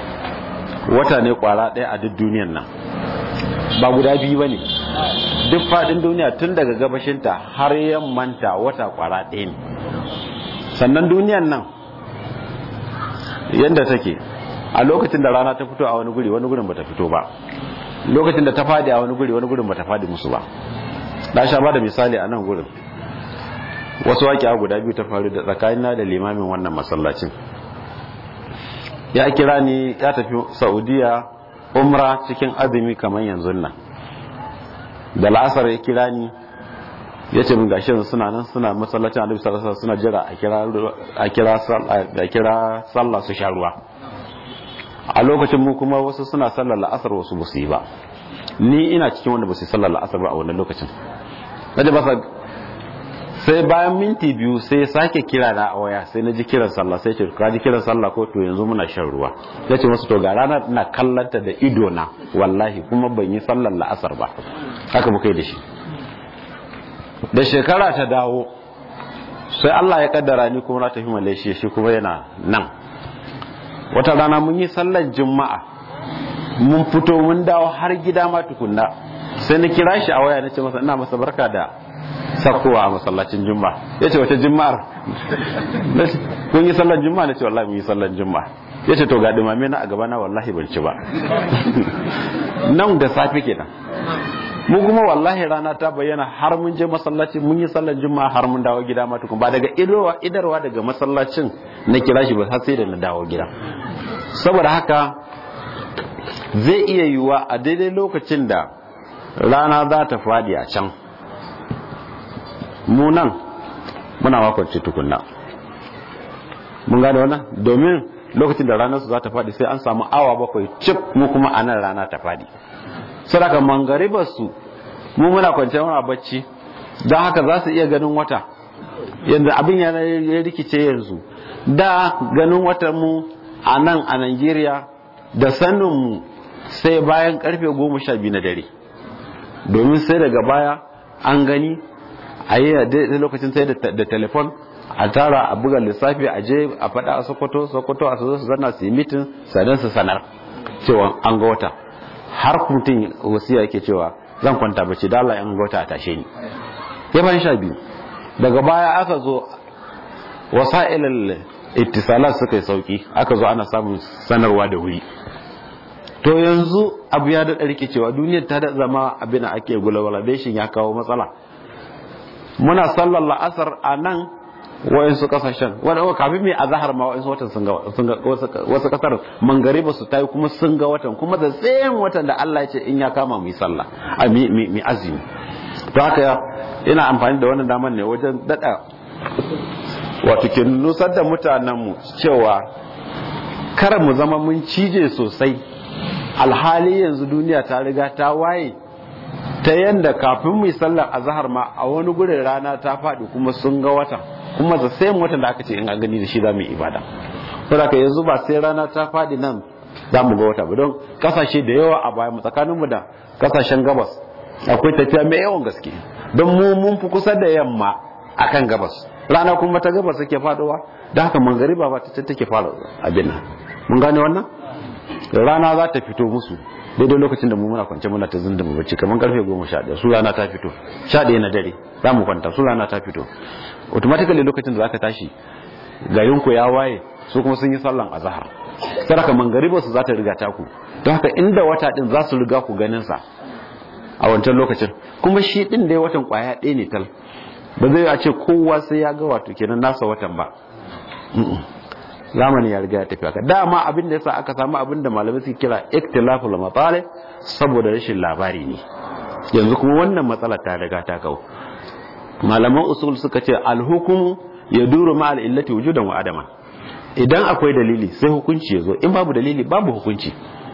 wata ne kwara ɗaya a duk duniyan nan ba guda biyu ba ne duk faɗin duniya tun daga gabashinta har yammanta wata kwara ɗaya ne sannan duniyan nan yadda take a lokacin da rana ta fito a wani guri wani gurin bata fito ba lokacin da ta fadi a wani guri wani gurin bata fadi musu ba na sha ba da misali a nan gurin wasu waƙiya guda biyu ta faru da tsakanina da limamin wannan masallacin ya kira ni ya tafi saudiya umra cikin azumi kamar yanzu nan da la'asar ya kira ni ya ce min gashi yanzu suna nan suna masallacin alaihi sallallahu suna jira a kira a kira a kira sallah su sha ruwa a lokacin mu kuma wasu suna sallar la'asar wasu ba su yi ba ni ina cikin wanda ba su yi sallar la'asar ba a wannan lokacin naje ba sai bayan minti biyu sai sake kira na a waya sai na ji kiran sallah sai ce ka ji kiran sallah ko to yanzu muna shan ruwa ya ce masu to ga rana ina kallanta da ido na wallahi kuma ban yi sallar la'asar ba haka muka yi da shi da shekara ta dawo sai Allah ya kaddara ni kuma na tafi Malaysia shi kuma yana nan wata rana mun yi sallar juma'a mun fito mun dawo har gida ma tukunna sai na kira shi a waya na ce masa ina masa barka da sakkowa a masallacin juma'a ya ce wata juma'ar kun yi sallar juma'a na ce wallahi mun yi sallar juma'a ya ce to ga dumame na a gaba na wallahi ban ci ba nan da safe kenan mu kuma wallahi rana ta bayyana har mun je masallaci mun yi sallar juma'a har mun dawo gida ma tukun ba daga idarwa idarwa daga masallacin na kira shi ba har sai da na dawo gida saboda haka zai iya yiwuwa a daidai lokacin da rana za ta fadi a can mu nan muna makwanci tukunna mun gane wannan domin lokacin da ranar su za ta fadi sai an samu awa bakwai cif mu kuma a nan rana ta fadi sadaka mangaribar su mu muna kwance muna bacci don haka za su iya ganin wata yanzu abin ya rikice yanzu da ganin watan mu a nan a Najeriya da sanin mu sai bayan karfe goma sha biyu na dare domin sai daga baya an gani a yi a lokacin sai da telefon a tara a buga lissafi a je a faɗa a sokoto sokoto a su zanna su yi mitin sannan su sanar cewa an ga wata har mutum wasiya yake cewa zan kwanta bacci da Allah an ga wata a tashe ni ya bayan sha biyu daga baya aka zo wasa'ilal ittisalat suka yi sauki aka zo ana samun sanarwa da wuri to yanzu abu ya daɗa rikicewa duniyar ta da zama abin da ake globalization ya kawo matsala muna sallar la'asar a nan wayansu kasashen wanda kafin mai azahar ma wayansu watan sun ga wasu kasar mangare ba su tayi kuma sun ga watan kuma da tsayin watan da Allah ya ce in ya kama mu yi sallah a mi azumi to haka ina amfani da wannan daman ne wajen dada wato ke nusar da mutanenmu cewa kar mu zama mun cije sosai alhali yanzu duniya ta riga ta waye ta yanda kafin mu yi sallar azhar ma a wani gurin rana ta faɗi kuma sun ga watan kuma da sai watan da aka ce in an gani da shi za mu yi ibada saboda yanzu ba sai rana ta faɗi nan za mu ga wata ba don kasashe da yawa a baya mu tsakanin mu da kasashen gabas akwai tafiya mai yawan gaske don mu mun fi kusa da yamma akan gabas rana kuma ta gabas take faɗowa da haka mangariba ba ta take fara abin nan mun gane wannan rana za ta fito musu daidai lokacin da mu muna kwance muna ta zinda mu bacci kamar karfe goma sha ɗaya su rana ta fito sha ɗaya na dare za mu kwanta su rana ta fito automatically lokacin da za ka tashi garinku ya waye su kuma sun yi sallan azahar saraka mangariba su za ta riga taku don haka inda wata din za su riga ku ganin sa a wancan lokacin kuma shi din dai watan kwaya ɗaya ne tal ba zai a ce kowa sai ya ga wato kenan nasa watan ba zamani ya riga ya tafi haka dama abin da yasa aka samu abin da malamai suke kira ikhtilaful matalib saboda rashin labari ne yanzu kuma wannan matsala ta riga ta kawo malaman usul suka ce alhukumu ya duru ma al'illati wujudan wa adama idan akwai dalili sai hukunci ya zo in babu dalili babu hukunci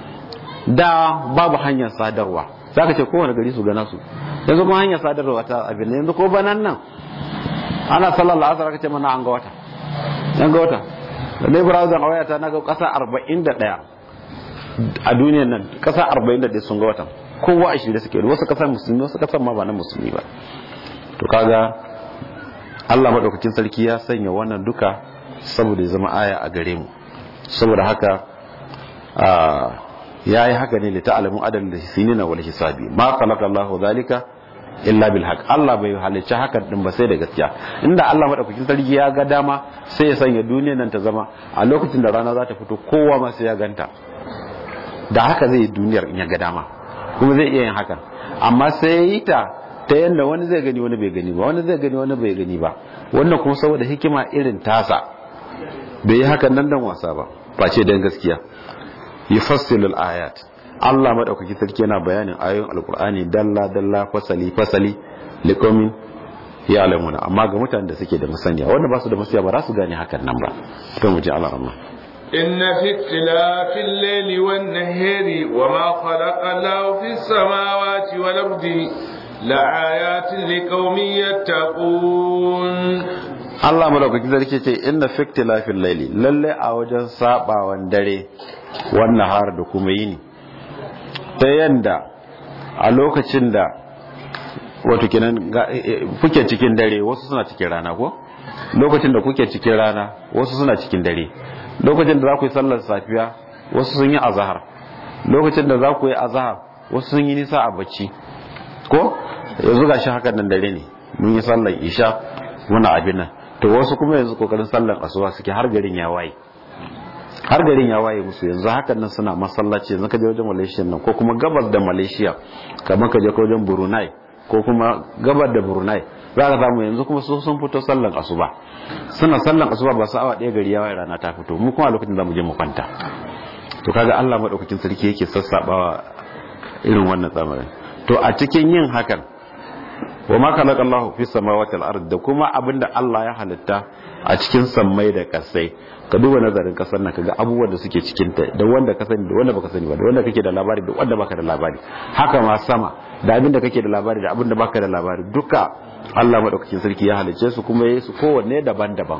da babu hanyar sadarwa za ka ce kowane gari su gana su yanzu kuma hanyar sadarwa ta abin yanzu ko banan nan ana sallar la'asar aka ce mana an ga wata an ga wata da dai browser a wayata na ga kasa 41 a duniyan nan kasa 41 sun ga watan kowa a shirye suke wasu kasar musulmi wasu kasar ma ba na musulmi ba to kaga Allah madaukakin sarki ya sanya wannan duka saboda ya zama aya a gare mu saboda haka ya yi haka ne lita alamun adal da sinina wal hisabi ma khalaqa Allahu zalika illa bil haqq Allah bai halicci hakan din ba sai da gaskiya inda Allah madaukakin sarki ya ga dama sai ya sanya duniyar nan ta zama a lokacin da rana za ta fito kowa ma sai ya ganta da haka zai yi duniyar in ya ga dama kuma zai iya yin hakan amma sai ya yi ta ta yadda wani zai gani wani bai gani ba wani zai gani wani bai gani ba wannan kuma saboda hikima irin tasa bai yi hakan nan dan wasa ba face dan gaskiya yufassilul ayat Allah madaukaki sarki yana bayanin ayoyin alkur'ani dalla dalla fasali fasali liqaumin ya'lamuna amma ga mutanen da suke da masaniya wanda ba su da masaniya ba za su gane hakan nan ba to mu ji Allah rahma إن في اختلاف الليل والنهار وما خلق الله في السماوات والأرض لآيات لقوم يتقون Allah madaukakin sarki ce inna fi ikhtilafil layli lalle a wajen sabawan dare wannan har da kuma yini ta yanda a lokacin da wato kenan kuke cikin dare wasu suna cikin rana ko lokacin da kuke cikin rana wasu suna cikin dare lokacin da za ku yi sallar safiya wasu sun yi azahar lokacin da za ku yi azahar wasu sun yi nisa a bacci ko yanzu ga shi hakan nan dare ne mun yi sallar isha muna abin nan to wasu kuma yanzu kokarin sallar asuba suke har garin ya waye har garin ya waye musu yanzu hakan nan suna masallaci yanzu ka je wajen malaysia nan ko kuma gabas da malaysia kamar ka je ko wajen brunei ko kuma gabar da brunei za ka samu yanzu kuma su sun fito sallan asuba suna sallan asuba ba su awa ɗaya gari ya waye rana ta fito mu kuma a lokacin za mu je mu kwanta to kaga Allah madaukakin sarki yake sassabawa irin wannan tsamarin to a cikin yin hakan wa ma khalaqa Allahu fi samawati wal ard da kuma abinda Allah ya halitta a cikin sammai da kasai ka duba nazarin kasar nan kaga abubuwan da suke cikin ta da wanda ka sani da wanda baka sani ba da wanda kake da labari da wanda baka da labari haka ma sama da abinda kake da labari da abinda baka da labari duka Allah madaukakin sarki ya halicce su kuma yayi su kowanne daban-daban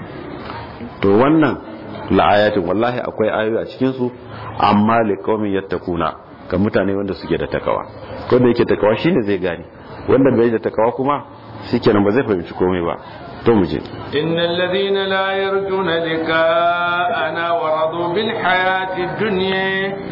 to wannan la'ayatin wallahi akwai ayoyi a cikin su amma liqaumin yattaquna ga mutane wanda suke da takawa ko da yake takawa shine zai gane wanda bai da takawa kuma shikenan ba zai fahimci komai ba to mu je innal ladhina la yarjuna liqa'ana wa radu bil hayati dunya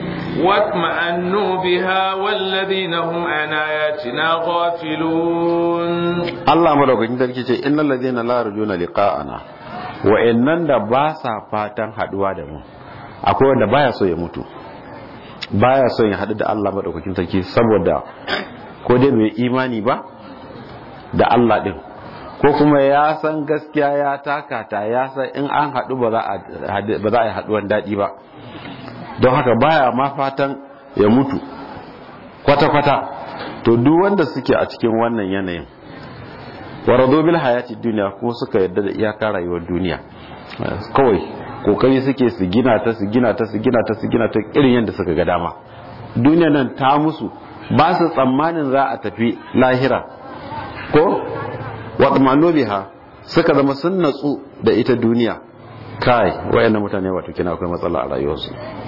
واطمأنوا بها والذين هم عن آياتنا غافلون الله مدوكين sarki ce innal ladhina la yarjuna liqa'ana wa'annan da ba sa fatan haduwa da mu akwai wanda baya so ya mutu baya so ya hadu da Allah madaukakin sarki saboda ko dai bai imani ba da Allah din ko kuma ya san gaskiya ya takata ya san in an hadu ba za a yi haduwan daɗi ba don haka baya ma fatan ya mutu kwata-kwata to duk wanda suke a cikin wannan yanayin warado bil hayati duniya kuma suka yadda da iyaka rayuwar duniya kawai kokari suke su gina ta su gina ta su gina ta su gina ta irin yadda suka ga dama duniya nan ta musu ba su tsammanin za a tafi lahira ko watmano biha suka zama sun natsu da ita duniya kai wayannan mutane wato kina akwai matsala a rayuwarsu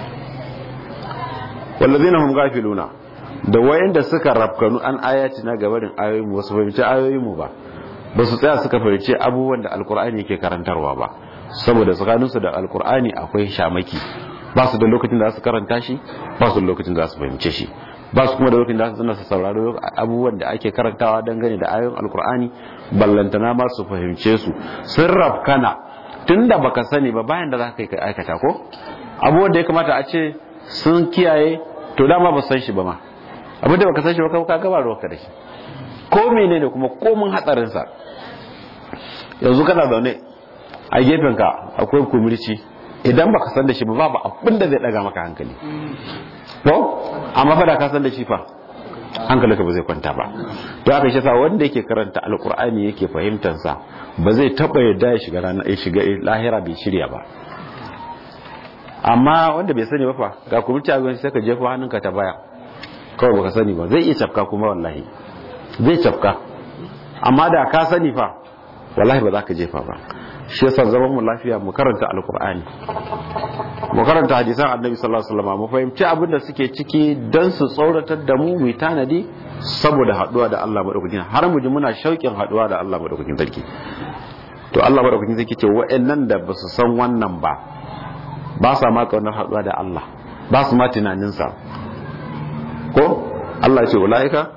wallazina hum gafiluna da wayanda suka rafkanu an ayati na gabarin ayoyin wasu fahimci ayoyin mu ba ba su tsaya suka fahimci abubuwan da alkur'ani yake karantarwa ba saboda tsakaninsu da alkur'ani akwai shamaki ba su da lokacin da za su karanta shi ba su da lokacin da za su fahimce shi ba su kuma da lokacin da za su saurari abubuwan da ake karantawa dangane da ayoyin alkur'ani ballantana ma su fahimce su sun rafkana tun da baka sani ba bayan da za ka yi aikata ko abubuwan da ya kamata a ce sun kiyaye to dama ba san shi ba ma abin da baka san shi ba ka gaba ruwanka da shi ko menene kuma komin hatsarinsa yanzu kana zaune a gefenka akwai kumirci idan baka san da shi ba babu abin da zai daga maka hankali to amma fa da ka san da shi fa hankalinka ba zai kwanta ba to haka shi sa wanda yake karanta alkur'ani yake fahimtar sa ba zai taba yadda ya shiga rana ya shiga lahira bai shirya ba amma wanda bai sani ba fa ga kumirci a sai ka jefa hannunka ta baya kawai baka sani ba zai iya cafka kuma wallahi zai cafka amma da ka sani fa wallahi ba za ka jefa ba shi yasa zaman mu lafiya mu karanta alkur'ani mu karanta hadisan annabi sallallahu alaihi wasallam mu fahimci abin da suke ciki dan su tsoratar da mu mu tanadi saboda haduwa da Allah madaukakin har mu ji muna shauƙin haduwa da Allah madaukakin sarki to Allah madaukakin sarki ce wa'annan da ba su san wannan ba ba sa ma kaunar haduwa da Allah ba su ma tunanin sa ko Allah ya ce ulaika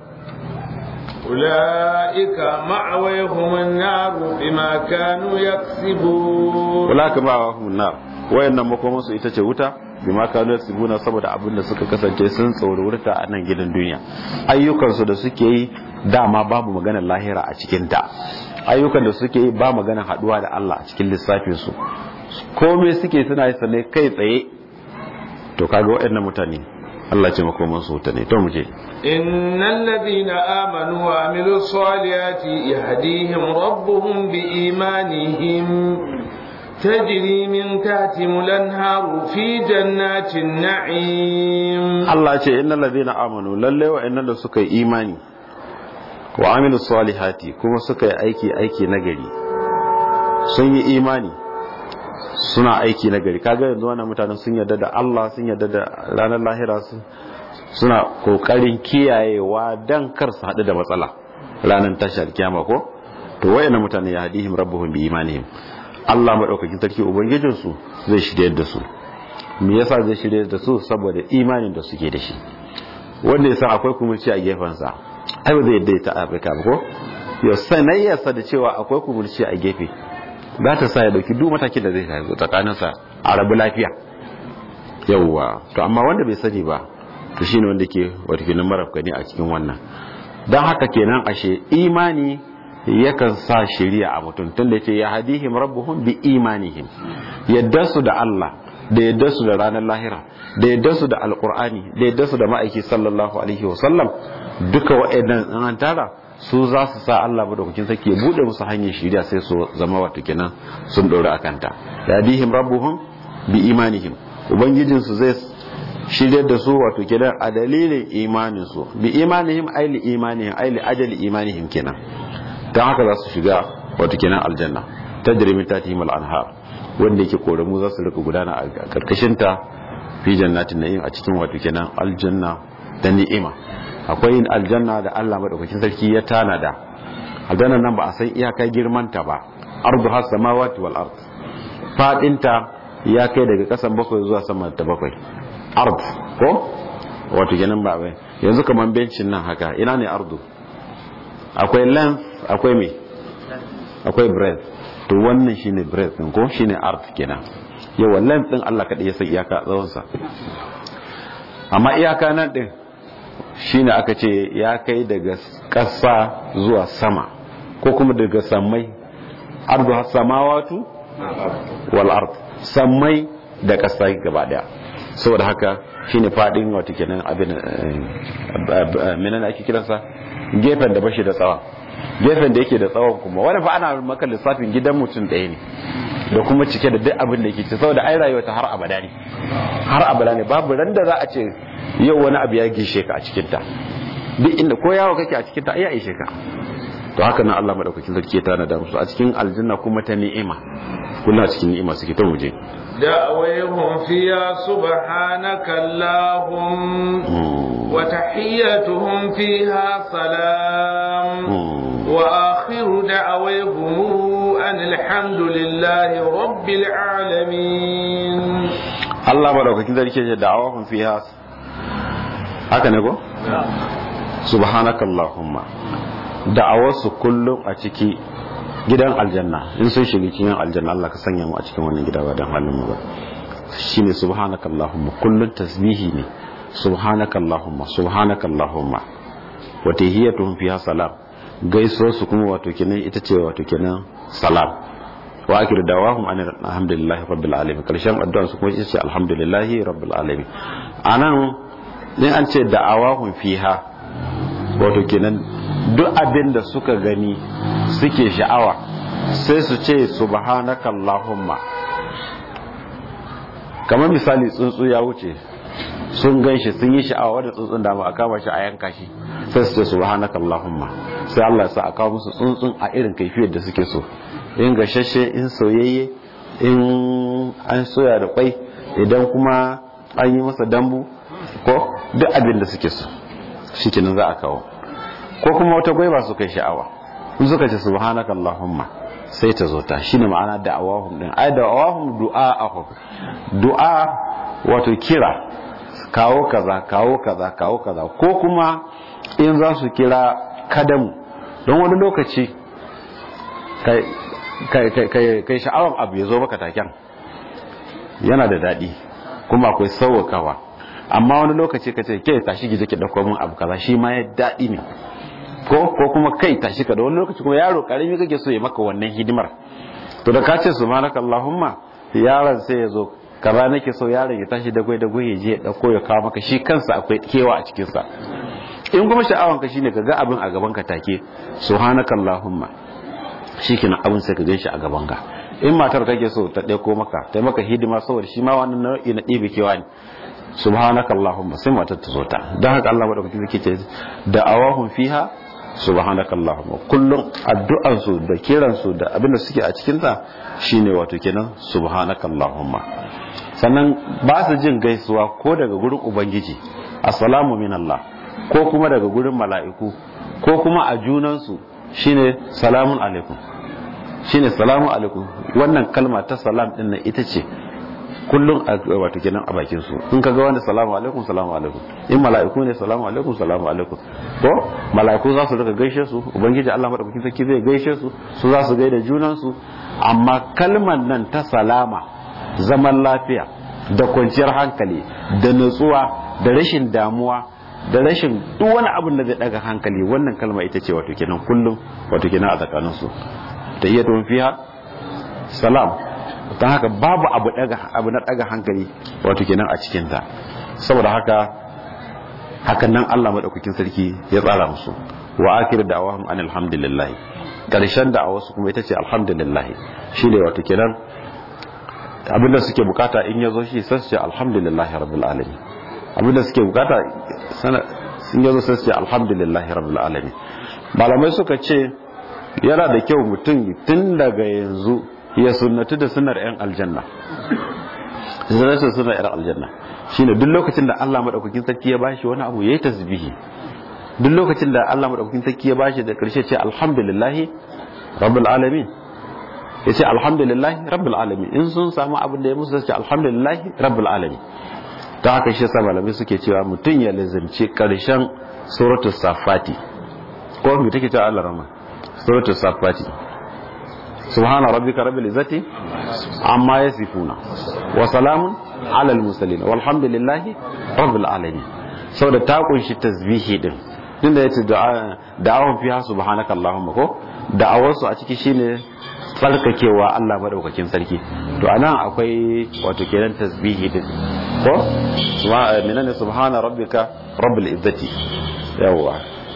أولئك معويهم النار بما كانوا يكسبون أولئك معويهم النار wayannan makoman su ita ce wuta bima kanu yasibuna saboda abin da suka kasance sun tsaururta a nan gidan duniya ayyukan su da suke yi dama babu maganar lahira a cikin ta ayyukan da suke yi ba maganar haduwa da Allah a cikin lissafin su komai suke suna yi sanai kai tsaye to kaga wayannan mutane Allah ce makoman su wuta ne to mu je إن الذين آمنوا وعملوا الصالحات يهديهم ربهم بإيمانهم تجري من تحتهم الأنهار في جنات النعيم الله ce innal ladina amanu lalle wa innal suka yi imani wa amilu salihati kuma suka yi aiki aiki nagari sun yi imani suna aiki nagari kaga yanzu wannan mutanen sun yarda da Allah sun yarda da ranar lahira sun suna kokarin kiyayewa dan kar su haɗu da matsala ranar tashar kiyama ko to wayannan mutane ya hadihim rabbuhum bi imanihim Allah madaukakin sarki ubangijin su zai shirye da su me yasa zai shirye da su saboda imanin da suke da shi wanda yasa akwai kumurci a gefen sa ai ba zai yadda ta Afirka ba ko yo sanayyarsa da cewa akwai kumurci a gefe za ta sa ya dauki duk matakin da zai tsakaninsa a rabu lafiya yawwa to amma wanda bai sani ba to shine wanda ke wato kenan marafka ne a cikin wannan don haka kenan ashe imani yakan sa shari'a a mutum tunda yace ya hadihim rabbuhum bi imanihim yadda su da Allah da yadda su da ranar lahira da yadda su da alqur'ani da yadda su da ma'aiki sallallahu alaihi wa sallam duka wa'annan an tara su za su sa Allah madaukakin sarki ya bude musu hanyar shari'a sai su zama wato kenan sun dora akan ta ya hadihim rabbuhum bi imanihim ubangijin su zai shiryar da su wato kenan a dalilin imanin su bi imanihim aili imanihim aili ajali imanihim kenan ta haka za su shiga wato kenan aljanna tajri min tatihim al-anhar wanda yake koramu za su rika gudana a karkashin ta fi jannatin na'im a cikin wato kenan aljanna da ni'ima akwai yin aljanna da Allah madaukakin sarki ya tanada aljanna nan ba a san iyaka girman ta ba ardu has samawati wal ard fadin ta ya kai daga kasan bakwai zuwa sama ta bakwai ard ko wato kenan ba bai yanzu kaman bencin nan haka ina ne ardu akwai length akwai me akwai breadth to wannan shine breadth din ko shine art kenan yawa length din Allah kadai ya san iyaka tsawon sa amma iyaka nan din shine aka ce ya kai daga ƙasa zuwa sama ko kuma daga samai ardu samawatu wal ard samai da ƙasa gaba daya saboda haka shine fadin wato kenan abin menene ake kiransa gefen da bashi da tsawa gefen da yake da tsawon kuma wani fa ana maka lissafin gidan mutum ɗaya ne da kuma cike da duk abin da yake ci saboda ai rayuwa ta har abada ne har abada ne babu ran da za a ce yau wani abu ya gishe ka a cikin ta duk inda ko yawo kake a cikin ta ai ya ishe ka to haka nan Allah madaukakin sarki ya tana da musu a cikin aljanna kuma ta ni'ima kullu a cikin ni'ima suke ta muje دعويهم فيها سبحانك اللهم وتحيتهم فيها سلام وآخر دعويهم أن الحمد لله رب العالمين الله بارك كذا لك دعوهم فيها haka ne ko? subhanaka Allahumma da'awarsu kullum a ciki gidan aljanna in sun shiga cikin aljanna Allah ka sanya mu a cikin wannan gida ba dan halin mu ba shine subhanaka Allahumma kullun tasbihi ne subhanaka Allahumma subhanaka Allahumma wa tahiyatuhum fiha salam gaisuwar su kuma wato kenan ita ce wato kenan salam wa akhiru dawahum an alhamdulillahi rabbil alamin karshen addu'ar su kuma ita ce alhamdulillahi rabbil alamin anan ne an ce da'awahum fiha wato kenan duk abin da suka gani suke sha'awa sai su ce subhanaka allahumma kamar misali tsuntsu ya wuce sun gan shi sun yi sha'awa wadda tsuntsun da a kama shi a yanka shi sai su ce subhanaka allahumma sai Allah ya sa a kawo musu tsuntsun a irin kaifiyar da suke so in gashashe in soyayye in an soya da kwai idan kuma an yi masa dambu ko duk abin da suke so shi kenan za a kawo ko kuma wata gwaiba su kai sha'awa in suka ce subhanaka allahumma sai ta zo ta shine ma'ana da'awahum din ai da'awahum du'a'ahum du'a wato kira kawo kaza kawo kaza kawo kaza ko kuma in za su kira kadamu don wani lokaci kai sha'awan abu ya zo maka taken yana da daɗi kuma akwai sauwakawa amma wani lokaci ka ce ke tashi gije ki dauko min abu kaza shi ma ya daɗi ne ko ko kuma kai tashi ka da wani lokaci kuma yaro karami kake so ya maka wannan hidimar to da ka ce subhanaka allahumma yaron sai ya zo kaza nake so yaron ya tashi da gwai da gwai ya je ya dauko ya kawo maka shi kansa akwai kewa a cikin sa in kuma sha'awan ka shine ka ga abin a gaban ka take subhanaka allahumma shikenan abin sai ka gan shi a gaban ka in matar kake so ta ɗauko maka ta maka hidima saboda shi ma wannan nau'i na ɗebe kewa ne subhanaka allahumma sai matar ta zo ta don haka Allah madaukaki zai ce da awahum fiha subhanaka allahumma kullum addu'an su da kiran su da abin da suke a cikin ta shine wato kenan subhanaka allahumma sannan ba su jin gaisuwa ko daga gurin ubangiji assalamu min Allah ko kuma daga gurin mala'iku ko kuma a junan su shine salamun alaikum shine salamu alaikum wannan kalma ta salam din nan ita ce kullum wato kenan a bakin su in kaga wanda salamu alaikum salamu alaikum in mala'iku ne salamu alaikum salamu alaikum ko mala'iku za su rika gaishe su ubangiji Allah madaukakin sarki zai gaishe su su za su gaida junan su amma kalmar nan ta salama zaman lafiya da kwanciyar hankali da nutsuwa da rashin damuwa da rashin duk wani abin da zai daga hankali wannan kalma ita ce wato kenan kullum wato kenan a tsakanin su ta iya tun fiha salam don haka babu abu daga abu na daga hankali wato kenan a cikin ta saboda haka hakan nan Allah madaukakin sarki ya tsara musu wa akhir da'awahum an alhamdulillah karshen da'awar su kuma ita ce alhamdulillah shine wato kenan abinda suke bukata in yazo shi sai su ce alhamdulillah rabbil alamin abinda suke bukata sun yazo sai su ce alhamdulillah rabbil alamin malamai suka ce yana da kyau mutum tun daga yanzu ya sunnatu da sunnar yan aljanna sunnatu sunnar yan aljanna shine duk lokacin da Allah madaukakin sarki ya bashi wani abu yayi tasbihi duk lokacin da Allah madaukakin sarki ya bashi da karshe ce alhamdulillah rabbil alamin ya ce alhamdulillah rabbil alamin in sun samu abin da ya musu ce alhamdulillah rabbil alamin ta haka shi yasa malamai suke cewa mutum ya lazimci karshen suratul safati ko me take cewa Allah rama suratul safati subhana rabbika rabbil izzati amma yasifuna wa salamun ala al mursalin walhamdulillahi rabbil alamin saboda ta kunshi tasbihi din din da yace da'awun fiha subhanaka allahumma ko da'awar su a ciki shine tsarkakewa Allah madaukakin sarki to anan akwai wato kenan tasbihi din ko menene subhana rabbika rabbil izzati yawa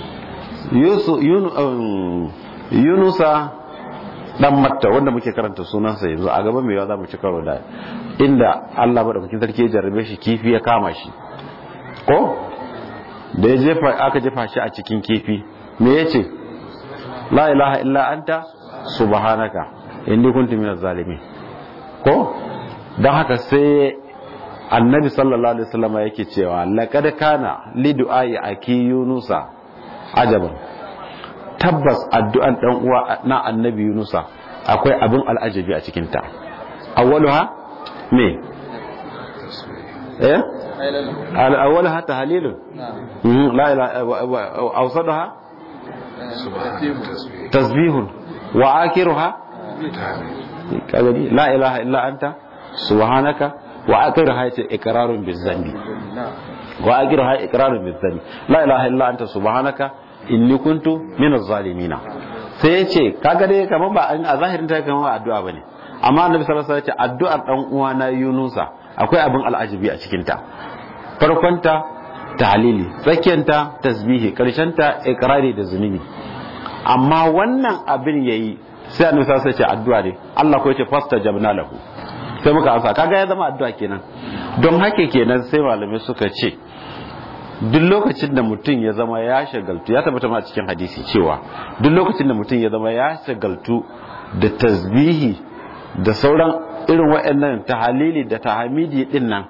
yunusa dan matta wanda muke karanta sunansa yanzu a gaban mai yawa za mu ci karo da inda Allah madaukakin sarki ya jarrabe shi kifi ya kama shi ko da ya jefa aka jefa shi a cikin kifi me yace la ilaha illa anta subhanaka inni kuntu minaz zalimin ko dan haka sai annabi sallallahu alaihi wasallam yake cewa laqad kana li du'ai aki yunusa ajaban tabbas addu'an dan uwa na annabi yunusa akwai abin al'ajabi a cikin ta awwaluha me eh al-awwalaha tahlilun la ilaha awsadaha tasbihun wa akiruha kagani la ilaha illa anta subhanaka wa akiruha yace iqrarun bizambi wa akiruha iqrarun bizambi la ilaha illa anta subhanaka inni kuntu minaz zalimina sai yace kaga dai kaman ba a zahirin ta kaman addu'a bane amma annabi sallallahu alaihi wasallam yace addu'ar dan uwa na Yunusa akwai abin al'ajabi a cikin ta farkonta tahlili tsakiyanta tasbihi karshenta iqrari da zunubi amma wannan abin yayi sai annabi sai ce addu'a ne Allah ko yace fastajabna lahu sai muka amsa kaga ya zama addu'a kenan don haka kenan sai malamai suka ce duk lokacin da mutum ya zama ya shagaltu ya tabbata ma cikin hadisi cewa duk lokacin da mutum ya zama ya shagaltu da tasbihi da sauran irin waɗannan tahalili da tahamidi din nan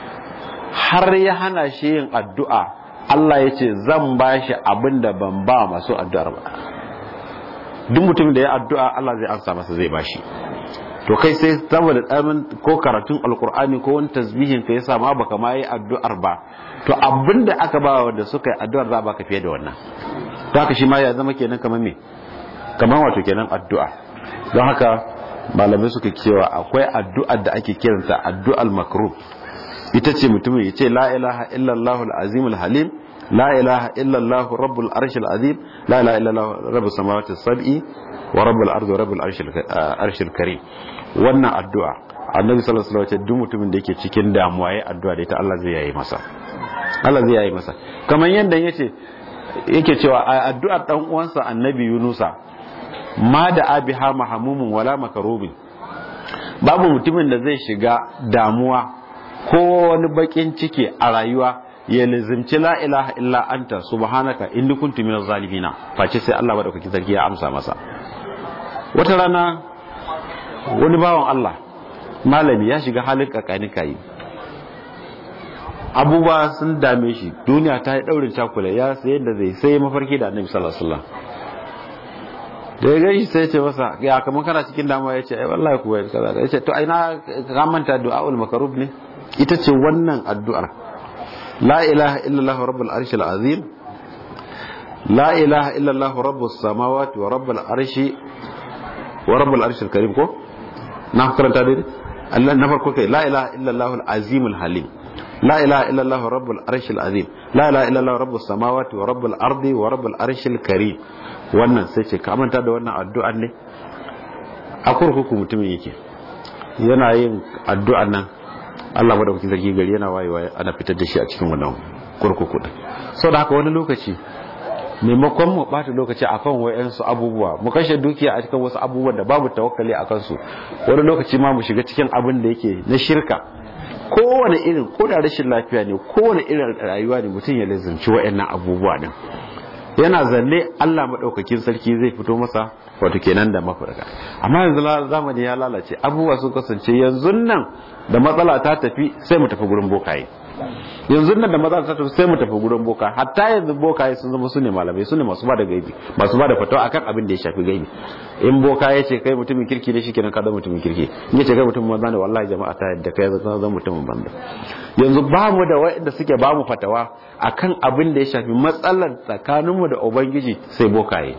har ya hana shi yin addu'a Allah ya ce zan ba shi abin da ban ba masu addu'ar ba duk mutumin da ya addu'a Allah zai amsa masa zai ba shi to kai sai saboda tsamin ko karatun alkur'ani ko wani tasbihin ka yasa ma baka ma yi addu'ar ba to abin da aka ba wanda suka yi addu'ar za baka fiye da wannan to haka shi ma ya zama kenan kamar me kamar wato kenan addu'a don haka malamai suka cewa akwai addu'ar da ake kiranta addu'al makrub ita ce mutumin ya ce la ilaha illallah al-azim al-halim la ilaha illallah rabbul arshil azim la ilaha illallah rabbus samawati sab'i wa rabbul ardi wa rabbul arshil karim wannan addu'a annabi sallallahu alaihi wasallam duk mutumin da yake cikin damuwa yayin addu'a da ita Allah zai yayi masa Allah zai yayi masa kamar yanda yace yake cewa a addu'ar dan uwansa annabi Yunusa ma da abiha mahamumun wala makarubin babu mutumin da zai shiga damuwa ko wani bakin ciki a rayuwa ya lizimci la ilaha illa anta subhanaka inni kuntu minaz zalimina face sai Allah madaukakin sarki ya amsa masa wata rana wani bawan Allah malami ya shiga halin kakani kai abubuwa sun dame shi duniya ta yi daurin cakula ya sai da zai sai mafarki da annabi sallallahu alaihi wasallam da ya gaishe sai ce masa ya kamar kana cikin damuwa ya ce ai wallahi kuwa kaza ya ce to ai na ka manta du'aul makarub ne ita ce wannan addu'ar la ilaha illallah rabbul arshil azim la ilaha illallah rabbus samawati wa rabbul arshi wa rabbul arshil karim ko na karanta dai Allah na farko kai la ilaha illallah al-azim al-halim la ilaha illallah rabbul arshil azim la ilaha illallah rabbus samawati wa rabbul ardi wa rabbul arshil karim wannan sai ce ka manta da wannan addu'an ne a kurkuku mutumin yake yana yin addu'an nan Allah madaukakin sarki gari yana wayewa ana fitar da shi a cikin wannan kurkuku din saboda haka wani lokaci maimakon mu bata lokaci akan wayansu abubuwa mu kashe dukiya a cikin wasu abubuwan da babu tawakkali a kansu wani lokaci ma mu shiga cikin abin da yake na shirka kowane irin ko da rashin lafiya ne kowane irin rayuwa ne mutum ya lazimci wayannan abubuwa din yana zanne Allah madaukakin sarki zai fito masa wato kenan da mafarka amma yanzu zamani ya lalace abubuwa sun kasance yanzu nan da matsala ta tafi sai mu tafi gurin bokaye yanzu nan da maza ta tafi sai mu tafi gurin boka hatta yanzu bokaye sun zama su ne malamai su ne masu ba da gaibi masu ba da fatawa akan abin da ya shafi gaibi in boka ya ce kai mutumin kirki ne shikenan ka zama mutumin kirki in ya ce kai mutumin banza ne wallahi jama'a ta yadda kai zama mutumin banza yanzu ba mu da waɗanda suke ba mu fatawa akan abin da ya shafi matsalar tsakaninmu da ubangiji sai bokaye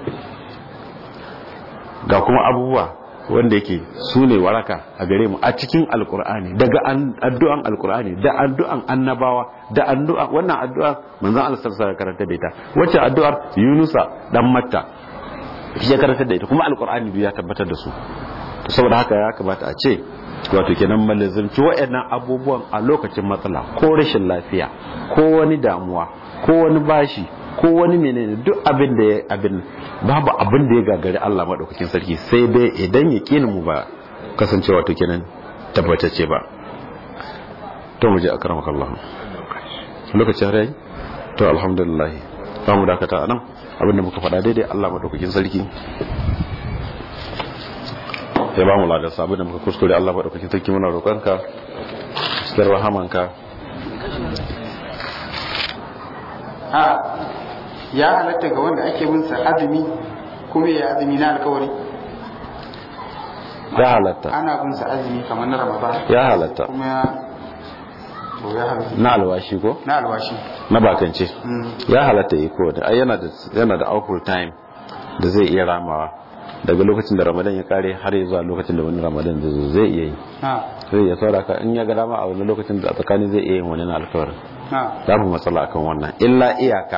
ga kuma abubuwa wanda yake su ne waraka a gare mu a cikin alkur'ani daga addu'an alkur'ani da addu'an annabawa da addu'an wannan addu'a manzon Allah sallallahu alaihi karanta da ita wacce addu'ar Yunusa dan Matta ya karanta da ita kuma alkur'ani ya tabbatar da su to saboda haka ya kamata a ce wato kenan mallazimci waɗannan abubuwan a lokacin matsala ko rashin lafiya ko wani damuwa ko wani bashi ko wani menene duk abin da ya abin babu abin da ya gagari Allah madaukakin sarki sai dai idan ya kini mu ba kasancewa to kenan tabbatacce ba to mu je akramaka Allah lokacin rai to alhamdulillah za mu dakata anan abin da muka faɗa daidai Allah madaukakin sarki ya ba mu ladar abin da muka kuskure Allah madaukakin sarki muna roƙonka cikin rahamanka a ya halatta ga wanda ake bin sa azumi kuma ya azumi na alkawari ya halatta ana bin sa azumi kamar na ramadan ya halatta kuma ya to ya halatta na alwashi ko na alwashi na bakance Mm. ya halatta yi ko da ai yana da yana da awful time da zai iya ramawa daga lokacin da ramadan ya kare har zuwa lokacin da wani ramadan zai zo zai iya yi na zai iya sauraka in ya ga dama a wani lokacin da a tsakani zai iya yin wani na alkawarin na babu matsala akan wannan illa iyaka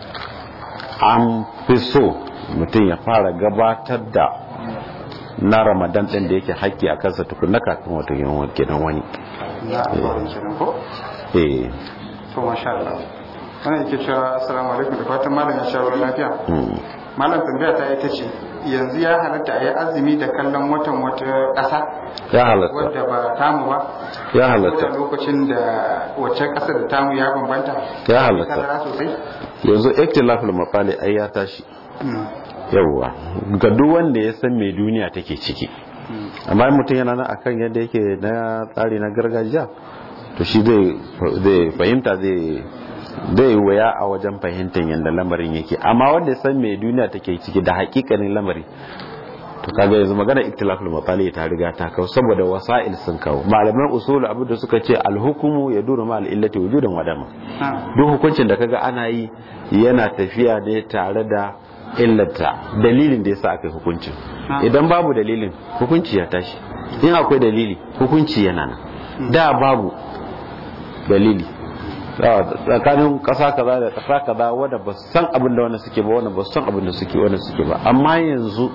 an fi so mutum ya fara gabatar da na ramadan din da yake haƙƙi a kansa tukunna kafin wato yin kenan wani na alkawarin kenan ko eh to masha Allah wannan yake cewa assalamu alaikum da fatan malam ya sha ruwan lafiya mm. malam tambaya ta ita ce yanzu ya halatta a yi azumi da kallon watan wata ƙasa ya halatta wadda ba tamu ba ya ko halatta da lokacin da wacce ƙasa da tamu ya bambanta Ya halatta. Tazara sosai yanzu ikhtilaful mafali ai ya tashi Mm. yawwa ga duk wanda ya san me duniya take ciki Mm. amma in mutum yana nan akan yadda yake na tsari na gargajiya to shi zai zai fahimta zai zai waya a wajen fahimtar yadda lamarin yake amma wanda ya san me duniya take ciki da hakikanin lamari to kaga yanzu magana iktilaful mafali ta riga ta kawo saboda wasa'il sun kawo malaman usul abin da suka ce alhukumu ya duru ma al'illati wujudan wadama Ah. duk hukuncin da kaga ana yi yana tafiya ne tare da illata dalilin da yasa aka yi hukuncin Ah. idan babu dalilin hukunci ya tashi in akwai dalili hukunci yana nan da babu dalili Da- tsakanin kasa kaza da kasa kaza wanda ba su san abin da wannan suke ba wannan ba su san abin da suke wannan suke ba amma yanzu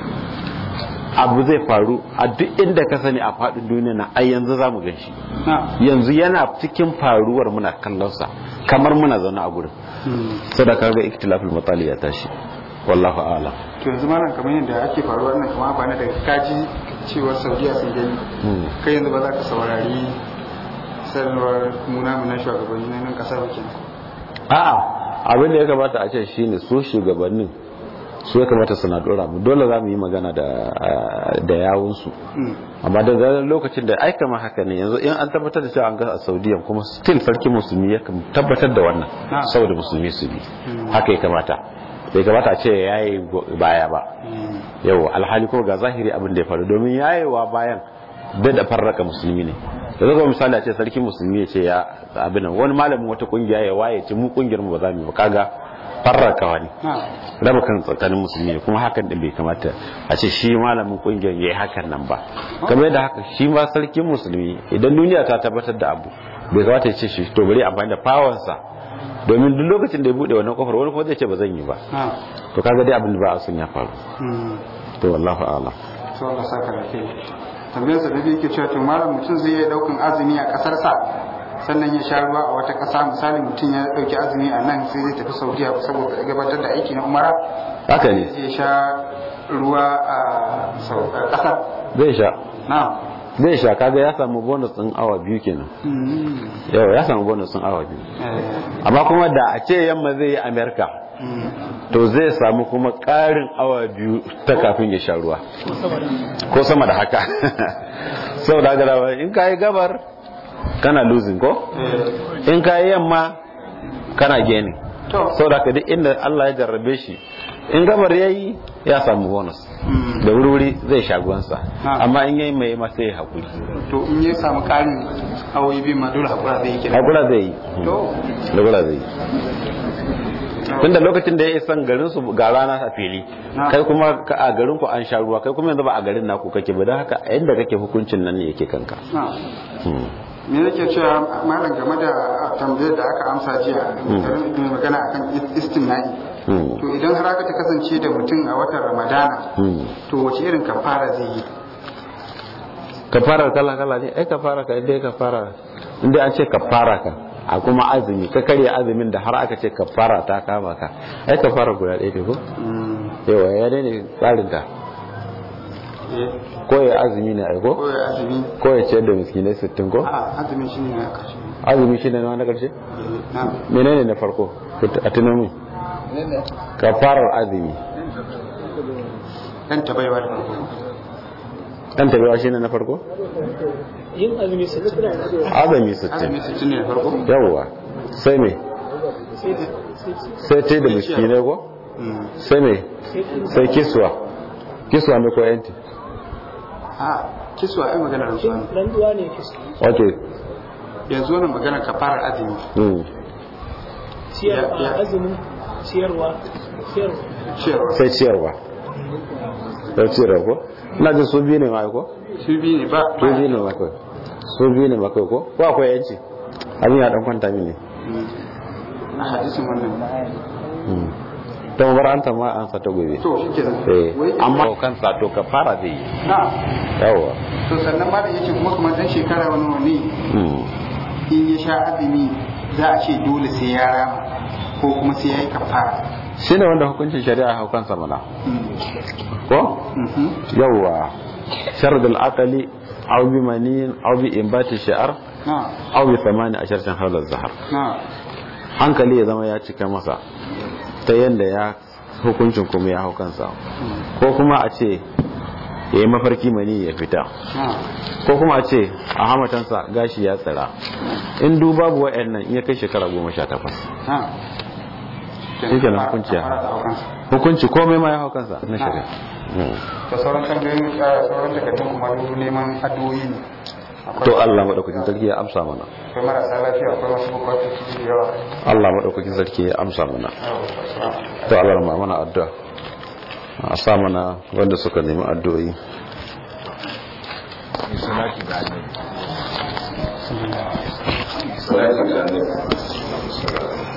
abu zai faru a duk inda ka sani a faɗin duniya na ai yanzu za mu gan shi na yanzu yana cikin faruwar muna kallonsa kamar muna zaune a gurin Mm. sadaka ga ikhtilaful matali ya tashi wallahu a'lam to yanzu malam kamar yadda ake faruwa wannan kamar ba na daga kaji cewar saudiya sun gani Hmm. kai yanzu ba za ka saurari sanarwar muna na shugabanni na nan kasar kenan a'a abin da ya kamata a ce shine su shugabannin su ya kamata suna dora mu dole za mu yi magana da da yawunsu Mm. amma da zarar lokacin da aika ma haka ne yanzu in an tabbatar da cewa an ga a saudiya kuma still sarki musulmi ya kam- tabbatar da wannan Ah. saboda musulmi su bi Hmm. haka ya kamata bai kamata a ce ya yi baya ba Mm. yau alhali ko ga zahiri abin da ya faru domin yayewa bayan da farraka musulmi ne da zaka misali a ce sarki musulmi ya ce ya abin nan wani malamin wata kungiya ya waye ce mu kungiyar mu ba za mu yi ba kaga farraka wani na raba kan tsakanin musulmi ne kuma hakan din bai kamata a ce shi malamin kungiyar yayi hakan nan ba kamar yadda haka shi ma sarkin musulmi idan duniya ta tabbatar da abu bai kamata ya ce shi to bari amfani da fawansa domin duk lokacin da ya bude wannan kofar wani kuma zai ce ba zan yi ba na to kaga dai abin da ba a son ya faru mm. to wallahi a'lam to Allah saka da kai tambayar sa da biyu yake cewa to malam mutum zai iya daukan azumi a kasar sa sannan ya sha ruwa a wata kasa misali mutum ya dauki azumi a nan sai zai tafi Saudiya saboda gabatar da aiki na umara haka ne zai sha ruwa a sau- a kasar zai sha na zai sha kaga ya samu bonus din awa biyu kenan Mm. yau ya samu bonus din awa biyu Eh, amma kuma da a ce yamma zai yi amerika mm. to zai samu kuma ƙarin awa biyu ta kafin ya sha ruwa ko sama da haka sau da haka in ka yi gabar kana losing ko Eh, in ka yi yamma kana gaining to sau da haka duk inda allah ya jarrabe shi in gabar ya yi ya samu bonus mm. da wuri zai sha ruwansa Ah. amma in yayi mai ma sai ya haƙuri to in ya samu karin awoyi biyu ma dole hakura zai yi kenan haƙura zai yi to haƙura zai yi tunda lokacin da ya isan garin su ga rana a fili Na. kai kuma ka- a garin ku an sha ruwa kai kuma yanzu ba a garin naku kake ba don haka a inda kake hukuncin nan ne yake kanka na Hmm. me nake cewa malam game da tambayar da aka amsa jiya mai magana akan istimna'i Hmm. to idan har aka ta kasance da mutum a watan ramadana Hmm. to wace irin kafara zai yi kafarar kala kala ne ai kafara ka inda kafara inda an ce kafara ka a kuma azumi ka karya azumin da har aka ce kafara ta kama ka ai kafara guda ɗaya ne ko yawa ya ne tsarin ta ko ya azumi ne ai ko ko ya azumi ko ya ciyar da miskinai sittin ko a azumi shine na karshe azumi shine na na karshe na menene na farko a tunamin kafarar azumi dan tabaiwa da farko dan tabewa shine na farko yin azumi su ci azumi sittin azumi sittin ne da farko yawwa sai me sai da sai ce da miskinai ko Mm. sai me sai kiswa kiswa ne ko yanti a kiswa ai magana da suwa randuwa ne kisa ok yanzu wannan magana kafarar azumi hmm. ciyarwa Ya- ya- azumin ciyarwa ciyarwa ciyarwa sai ciyarwa sai ciyarwa ko ina jin su biyu ne ma ko su biyu ne ba su biyu ne ma kai su biyu ne ma kai ko ko akwai yanci abin ya dan kwanta mini Mm. a hadisin wannan hmm. to bar an ta ma an sa ta gobe to shi ke eh amma kansa to kafara zai yi na yawwa to sannan ma da yake kuma kamar dan shekara wani wani hmm. in ya sha azumi za a ce dole sai ya rama ko kuma sai ya yi kafara shi ne wanda hukuncin shari'a hau kansa mana ko Mhm. yawwa sharadul aqali aw bi manin aw bi imbati shi'ar na aw bi thamani asharatan hawla zahar na hankali ya zama ya cika masa ta yanda ya hukuncin kuma ya hau kansa ko kuma a ce ya yi mafarki mani ya fita na ko kuma a ce a hamatansa gashi ya tsira in du babu wa'annan in ya kai shekara goma sha takwas na Shi kenan hukunci ya hau. Kafara da aukansa. hukunci komai ma ya hau kansa na shari'a Mm. da sauran tambayoyin uh, sauran takardun kuma duk neman addu'o'i ne akwai to Allah madaukakin sarki ya amsa mana akwai marasa lafiya akwai wasu bukatu da yawa Allah madaukakin sarki ya amsa mana to Allah ma mana addu'a a sa mana wanda suka nemi addu'o'i Salati ga annabi.